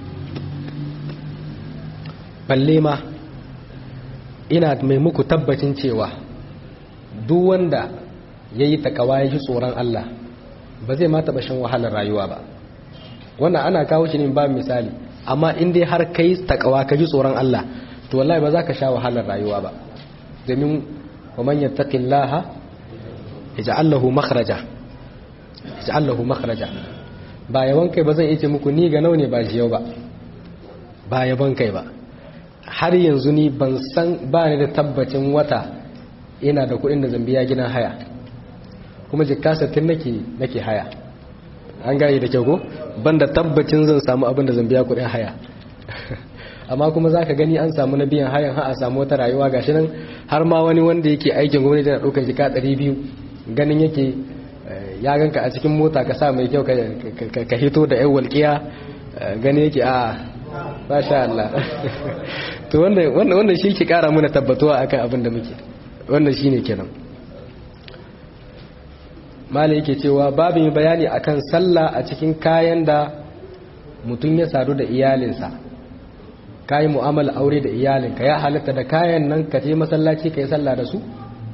balle ma ina mai muku tabbacin cewa duk wanda yayi takawa ya ji tsoron Allah ba zai ma taba shan wahalar rayuwa ba wannan ana kawo shi ne ba misali amma in dai har kai takawa ka ji tsoron Allah to wallahi ba za ka sha wahalar rayuwa ba domin wa man yattaqillaha yaj'al lahu makhraja yaj'al lahu makhraja ba yawan kai ba zan iya ce muku ni ga naune ba shi yau ba ba yaban kai ba har yanzu ni ban san ba ni da tabbacin wata ina da kuɗin da zambiya gidan haya kuma jikka sattin nake nake haya an gane da kyau ko ban da tabbacin zan samu abin da zambiya kuɗin haya amma kuma za ka gani an samu na biyan hayan ha a samu wata rayuwa gashi nan har ma wani wanda yake aikin gwamnati na ɗaukar jika ɗari biyu ganin yake ya ganka a cikin mota ka sa mai kyau ka hito da yan walƙiya gani yake a ba sha Allah to wannan shi ke ƙara muna tabbatuwa akan abin da muke wannan shi ne kenan malai yake cewa babu mai bayani akan sallah a cikin kayan da mutum ya sadu da iyalinsa kayi mu'amala aure da iyalinka ya halatta da kayan nan ka je masallaci ka yi sallah da su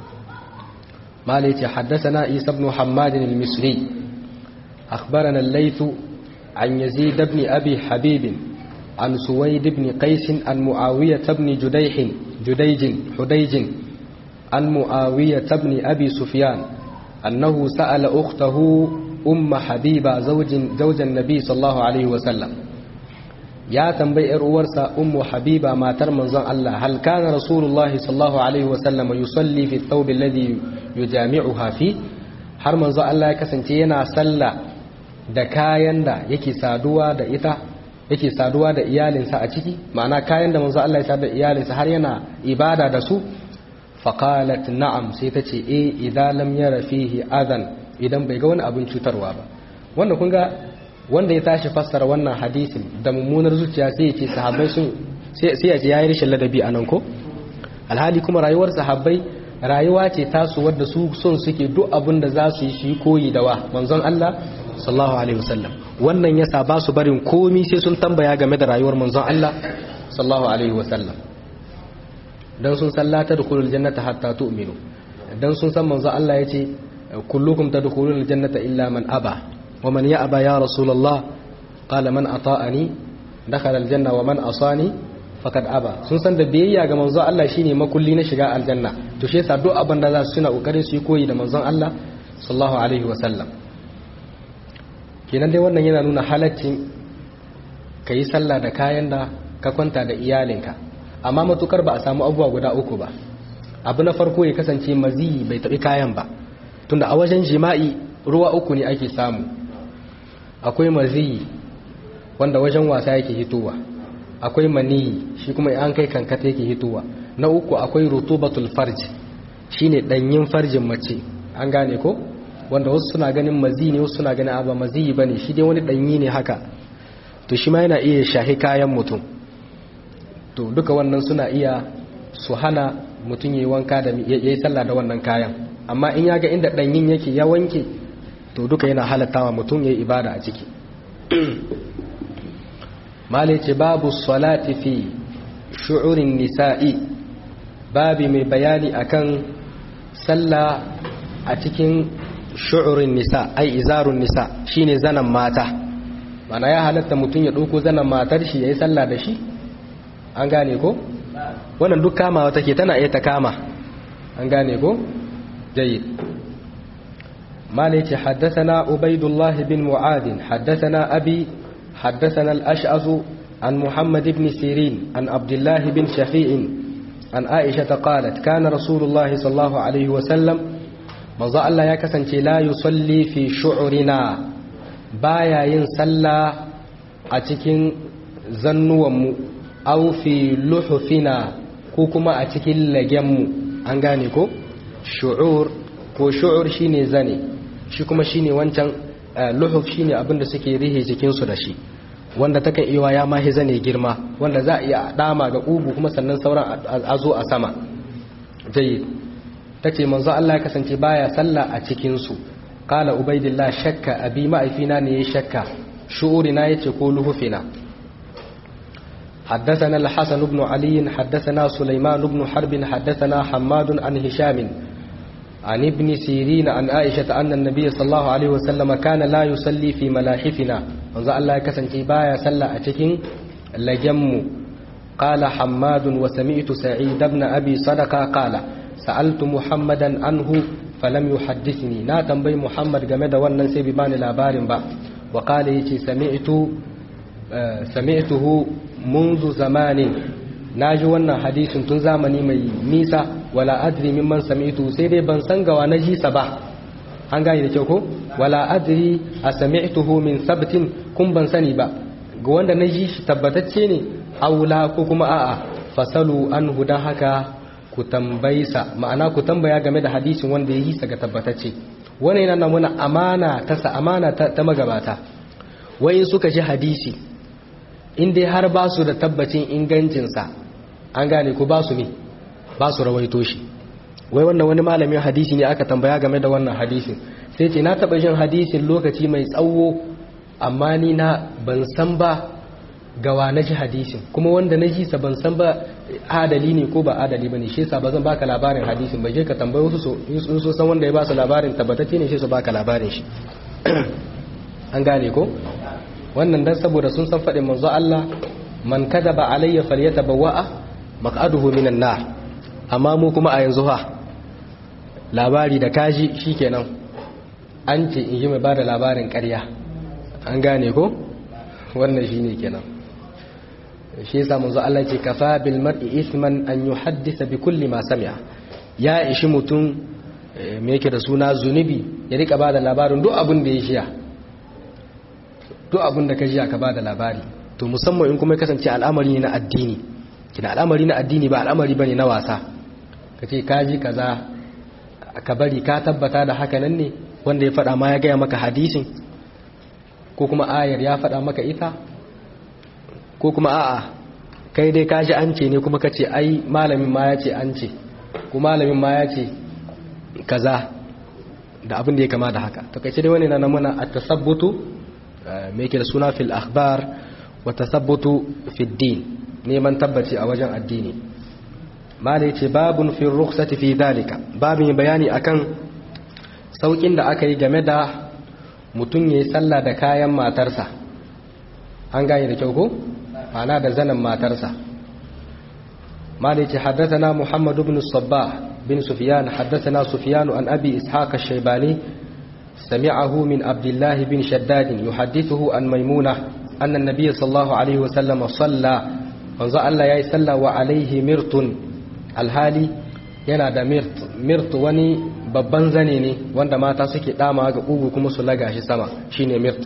malai ce haddasana isa ibn hammadin al-misri akhbarana al-layth an yazid ibn abi habib an suwaid ibn qais an muawiyah ibn judayh judayj hudayj an muawiyah ibn abi sufyan annahu sa'ala ukhtahu umma habiba zawjin zawjan nabi sallallahu alaihi wa sallam ya tambayi ‘yar uwarsa ummu habiba matar manzon Allah hal kana rasulullahi sallallahu alaihi wasallam yusalli fi thawbi alladhi yujami'uha fi har manzon Allah ya kasance yana salla da kayan da yake saduwa da ita yake saduwa da iyalinsa a ciki ma'ana kayan da manzon Allah ya sadu da iyalinsa har yana ibada da su faqalat na'am sai ta ce eh idan lam yara fihi adan idan bai ga wani abin cutarwa ba wanda kun ga wanda ya tashi fassara wannan hadisin da mummunar zuciya sai ya ce sahabbai sun sai ya ce yayi rashin ladabi a nan ko alhali kuma rayuwar sahabbai rayuwa ce tasu wadda su son suke duk abin da za su yi shi koyi da wa manzon Allah sallallahu alaihi wasallam wannan yasa ba su barin komi sai sun tambaya game da rayuwar manzon Allah sallallahu alaihi wasallam dan sun sallata dukhulul jannata hatta tu'minu dan sun san manzon Allah yace kullukum tadkhulul jannata illa man aba ومن يأبى يا رسول الله قال من أطاءني دخل الجنة ومن أصاني فقد أبى sun san da biyayya ga manzon Allah shine makulli na shiga aljanna to shi yasa duk abin da za su suna kokarin su yi koyi da manzon Allah sallallahu alaihi wa sallam kenan dai wannan yana nuna halaccin ka yi sallah da kayan da ka kwanta da iyalinka amma matukar ba a samu abubuwa guda uku ba abu na farko ya kasance maziyi bai taɓi kayan ba tunda a wajen jima'i ruwa uku ne ake samu akwai maziyi wanda wajen wasa yake hitowa akwai maniyi shi kuma an kai kankata yake hitowa na uku akwai rutubatul farj shine danyin farjin mace an gane ko wanda wasu suna ganin maziyi ne wasu suna ganin aba maziyi bane shi dai wani danyi ne haka to shi ma yana iya shahi kayan mutum to duka wannan suna iya su hana mutum yayi wanka da yayi sallah da wannan kayan amma in ya ga inda danyin yake ya wanke to duka yana halattawa mutum ya yi ibada a ciki malai ce babu salati fi shu'urin nisa'i babi mai bayani akan sallah a cikin shu'urin nisa ai izarun nisa shine zanan mata mana ya halatta mutum ya ɗauko zanan matar shi ya yi sallah da shi an gane ko wannan duk kamawa take tana iya ta kama an gane ko jayyid مالك حدثنا عبيد الله بن معاذ حدثنا أبي حدثنا الأشعث عن محمد بن سيرين عن عبد الله بن شفيع عن عائشة قالت كان رسول الله صلى الله عليه وسلم مضى الله يكسن لا يصلي في شعرنا بايا ينسلى أتكين زنوم أو في لحفنا كوكما أتكين لجم أنغانيكو شعور ko shu'ur shine zane shi kuma shine wancan luhuf shine abinda suke rihe jikinsu da shi wanda takan iya ya mahi zane girma wanda za a iya dama ga kugu kuma sannan sauran a zo a sama jayyid tace manzo Allah ya kasance baya sallah a cikin su qala ubaidillah shakka abi ma'aifina ne yayi shakka shu'urina yace ko luhufina حدثنا الحسن بن علي حدثنا سليمان بن حرب حدثنا حماد عن هشام عن ابن سيرين عن عائشة أن النبي صلى الله عليه وسلم كان لا يصلي في ملاحفنا وانزع الله كسنتي بايا صلى أتكين لجم قال حماد وسمعت سعيد بن أبي صدقة قال sa'altu muhammadan anhu falam yuhaddithni na tambayi muhammad game da wannan sai bi bani labarin ba wa qala yace sami'tu sami'tuhu منذ zamanin naji wannan hadisin tun zamani mai nisa wala adri mimman sami'tu sai dai ban san gawa na jisa ba an gane da kyau ko wala adri a sami'tuhu min sabtin kun ban sani ba ga wanda na ji shi tabbatacce ne aula ko kuma a'a fasalu an hudan haka ku tambaysa ma'ana ku tambaya game da hadisin wanda ya yi sa ga tabbatacce wani yana nuna amana ta sa amana ta magabata wai suka ji hadisi in dai har ba su da tabbacin ingancinsa an gane ko ba su ne ba su rawaito shi wai wannan wani malamin hadisi ne aka tambaya game da wannan hadisin sai ce na taba jin hadisin lokaci mai tsawo amma ni na ban san ba gawa na ji hadisin kuma wanda na ji sa ban san ba adali ne ko ba adali ba ne shi yasa ba zan baka labarin hadisin ba je ka tambayi wasu so in so san wanda ya ba su labarin tabbatacce ne shi su baka labarin shi an gane ko wannan dan saboda sun san faɗin manzo Allah man kadaba alayya falyatabawwa maq'aduhu minan nar amma mu kuma a yanzu ha labari da kaji shikenan an ce in yi mai bada labarin ƙarya an gane ko wannan shine kenan shi yasa manzo Allah ce kafa bil mar'i ithman an yuhaddisa bi kulli ma sami'a ya ishi mutum me yake da suna zunubi ya rika bada labarin duk abin da ya shiya duk abin da ka ji ka ba da labari to musamman in kuma kasance al'amari ne na addini kina al'amari na addini ba al'amari bane na wasa ka ce ka ji kaza ka bari ka tabbata da haka nan ne wanda ya faɗa ma ya gaya maka hadisin ko kuma ayar ya faɗa maka ita ko kuma a'a kai dai ka ji an ce ne kuma ka ce ai malamin ma ya ce an ce ko malamin ma ya ce kaza da abin da ya kama da haka to kai ce dai wani na namuna at-tasabbutu me yake da suna fil akhbar wa tasabbutu fid din neman tabbaci a wajen addini mala yace babun fi rukhsati fi dalika babin bayani akan saukin da aka yi game da mutum yayi sallah da kayan matarsa an gane da kyau ko ana da zanan matarsa mala yace haddathana muhammad ibn sabbah bin sufyan haddathana sufyan an abi ishaq ash-shaybani سمعه من عبد الله بن شداد يحدثه عن ميمونة أن النبي صلى الله عليه وسلم صلى wanzu Allah ya yi sallah wa alaihi mirtun alhali yana da mirt mirt wani babban zane ne wanda mata suke dama ga ƙugu kuma su laga shi sama shine mirt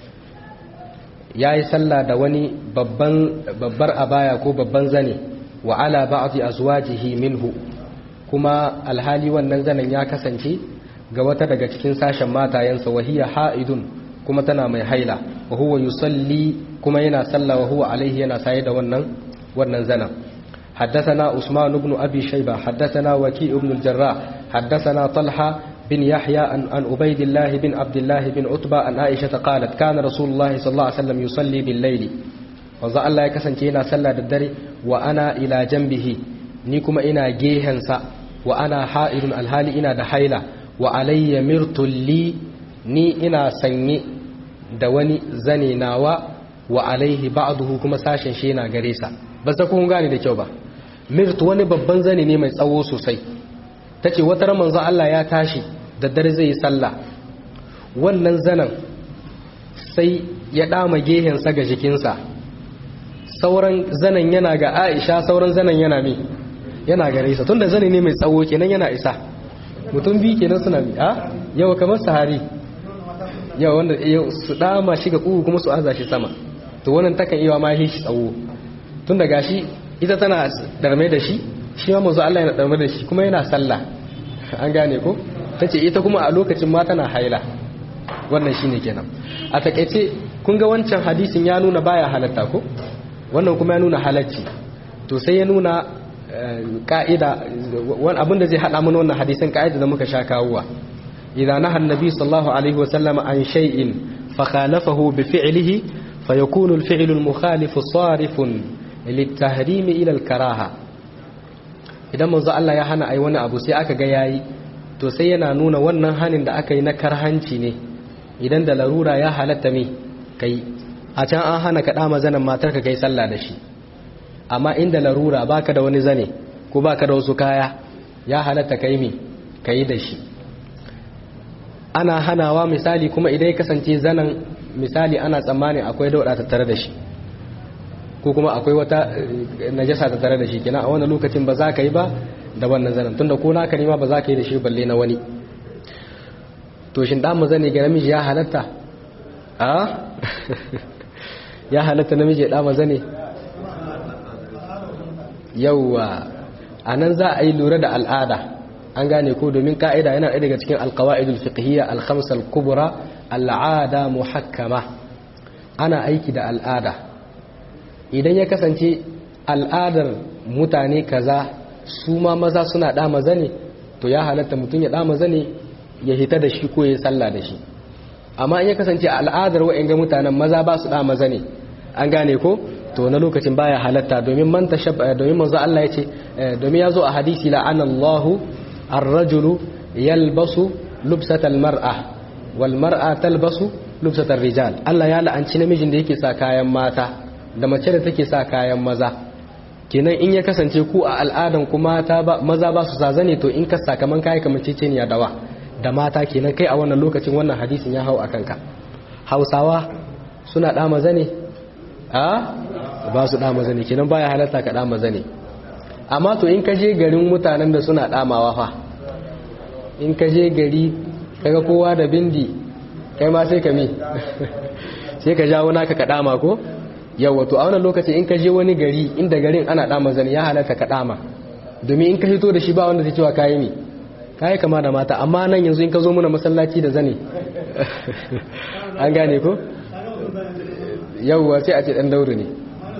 ya yi sallah da wani babbar abaya ko babban zane wa ala ba'dhi azwajihi minhu kuma alhali wannan zanen ya kasance ga wata daga cikin sashen matayensa wahiya ha'idun kuma tana mai haila wa huwa yusalli kuma yana salla wa huwa alaihi yana saye da wannan wannan zanen حدثنا عثمان بن أبي شيبة حدثنا وكيء بن الجراح حدثنا طلحة بن يحيى عن عبيد الله بن عبد الله بن عتبة عن عائشة قالت كان رسول الله صلى الله عليه وسلم يصلي بالليل وظل الله يكسن كينا صلى الدري وأنا إلى جنبه نيكما إنا جيهنسا وأنا حائل الهالي إنا دحيلة wa alayya mirtul li ni ina sanye da wani zane nawa wa alaihi ba'duhu kuma sashen shi yana gare sa ba sa kun gane da kyau ba mirt wani babban zane ne mai tsawo sosai tace wata ran manzo Allah ya tashi da dare zai yi sallah wannan zanen sai ya dama gehen sa ga jikinsa sauran zanen yana ga Aisha sauran zanen yana me yana gare sa tunda zane ne mai tsawo kenan yana isa mutum biyu kenan suna bi a yau kamar sahari yau wanda su dama shi ga kugu kuma su aza shi sama to wannan takan iya ma shi tsawo tun da gashi ita tana darme da shi shi ma mazu Allah yana darme da shi kuma yana sallah an gane ko tace ita kuma a lokacin ma tana haila wannan shine kenan a takeice kun ga wancan hadisin ya nuna baya halatta ko wannan kuma ya nuna halacci to sai ya nuna ka'ida wani abinda zai haɗa mana wannan hadisin ka'ida da muka sha kawuwa idan nahan nabi sallallahu alaihi wasallam an shay'in fa khalafahu bi fi'lihi fa yakunu al-fi'lu al-mukhalif sarifun lit-tahrim ila al-karaha idan manzo Allah ya hana ai wani abu sai aka ga yayi to sai yana nuna wannan hanin da aka yi na karhanci ne idan da larura ya halatta me kai a can an hana ka dama zanen matar ka kai sallah da shi amma inda larura baka da wani zane ko baka da wasu kaya ya halatta kai mi kai da shi ana hanawa misali kuma idan ya kasance zanen misali ana tsammani akwai dauda tattare da shi ko kuma akwai wata najasa tattare da shi kina a wannan lokacin ba za ka yi ba da wannan zanen tunda ko naka ne ma ba za ka yi da shi balle na wani to shin da mu zane ga namiji ya halatta a ya halatta namiji ya dama zane yauwa a nan za a yi lura da al'ada an gane ko domin ka'ida yana ɗaya daga cikin alkawa'idul fiqhiyya al-khamsal kubra al'ada muhakkama ana aiki da al'ada idan ya kasance al'adar mutane kaza su ma maza suna dama zane to ya halatta mutum ya dama zane ya hita da shi ko ya salla da shi amma in ya kasance al'adar wa'in mutanen maza ba su dama zane an gane ko to na lokacin baya halatta domin man tashabba domin manzo Allah yace domin yazo a hadisi la'ana Allahu ar-rajulu yalbasu lubsatal mar'a wal mar'a talbasu lubsatar rijal Allah ya la'anci namijin da yake sa kayan mata da mace da take sa kayan maza kenan in ya kasance ku a al'adan ku mata ba maza ba su sa zane to in ka sa kaman kai kamar ceceniya dawa da mata kenan kai a wannan lokacin wannan hadisin ya hau akan ka Hausawa suna da maza ne a ba su da maza ne kenan baya halatta ka da maza ne amma to in ka je garin mutanen da suna damawa fa in ka je gari kaga kowa da bindi kai ma sai ka mi sai ka jawo naka ka dama ko yawa to a wannan lokaci in ka je wani gari inda garin ana dama zane ya halatta ka dama domin in ka hito da shi ba wanda zai cewa kayi mi kayi kama da mata amma nan yanzu in ka zo muna masallaci da zane an gane ko yawwa sai a ce dan daure ne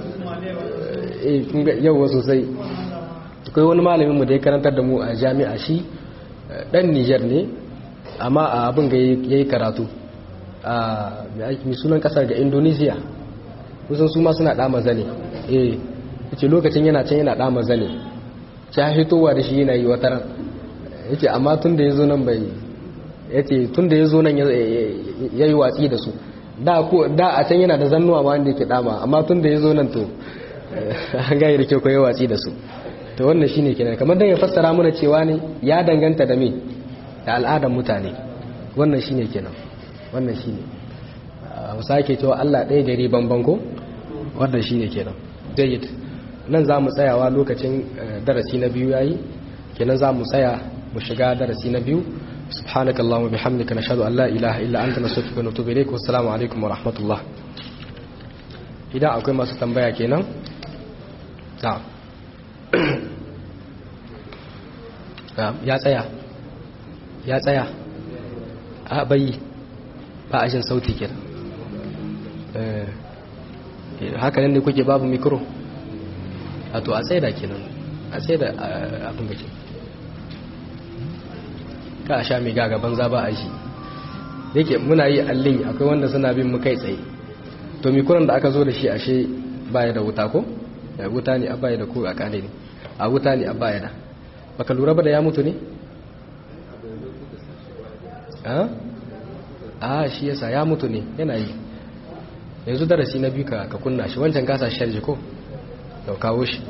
yawwa sosai akwai wani malamin mu da ya karantar da mu a jami'a shi dan Niger ne amma a abin ga yayi karatu a mai sunan kasar ga Indonesia kusan su ma suna dama zane eh yace lokacin yana can yana dama zane ta hitowa da shi yana yi wata ran yace amma tun da yazo nan bai yace tun da yazo nan yayi watsi da su da ko da a can yana da zannuwa ma wanda yake dama amma tun da yazo nan to an ga da kyau ko yayi watsi da su to wannan shine kenan kamar dan ya fassara mana cewa ne ya danganta da me da al'adar mutane wannan shine kenan wannan shine mu sake cewa Allah ɗaya gari banban ko wannan shine kenan jayyid nan za mu tsayawa lokacin darasi na biyu yayi kenan za mu tsaya mu shiga darasi na biyu subhanaka allahumma bihamdika nashhadu an la ilaha illa anta nastaghfiruka wa natubu ilayk wa assalamu alaikum wa rahmatullah idan akwai masu tambaya kenan na'am ya tsaya ya tsaya a bayi ba a jin sauti kenan haka nan ne kuke babu mikro a to a tsaye da kenan a tsaye da abin da ke ka a sha mai gagaban za ba a shi yake muna yi allin akwai wanda suna bin mu kai tsaye to mikuran da aka zo da shi ashe baya da wuta ko wuta ne a baya da ko a kane ne a wuta ne a baya da baka lura ba da ya mutu ne a shi yasa ya mutu ne yana yi yanzu darasi na biyu ka kunna shi wancan gasa sharji ko da kawo shi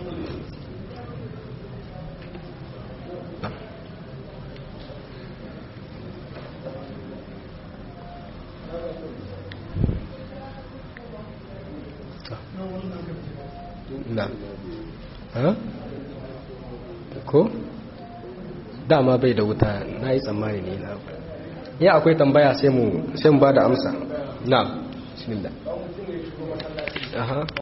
na ko dama bai da wuta na yi tsammani ne na ya akwai tambaya sai mu ba da amsa na bismillah aha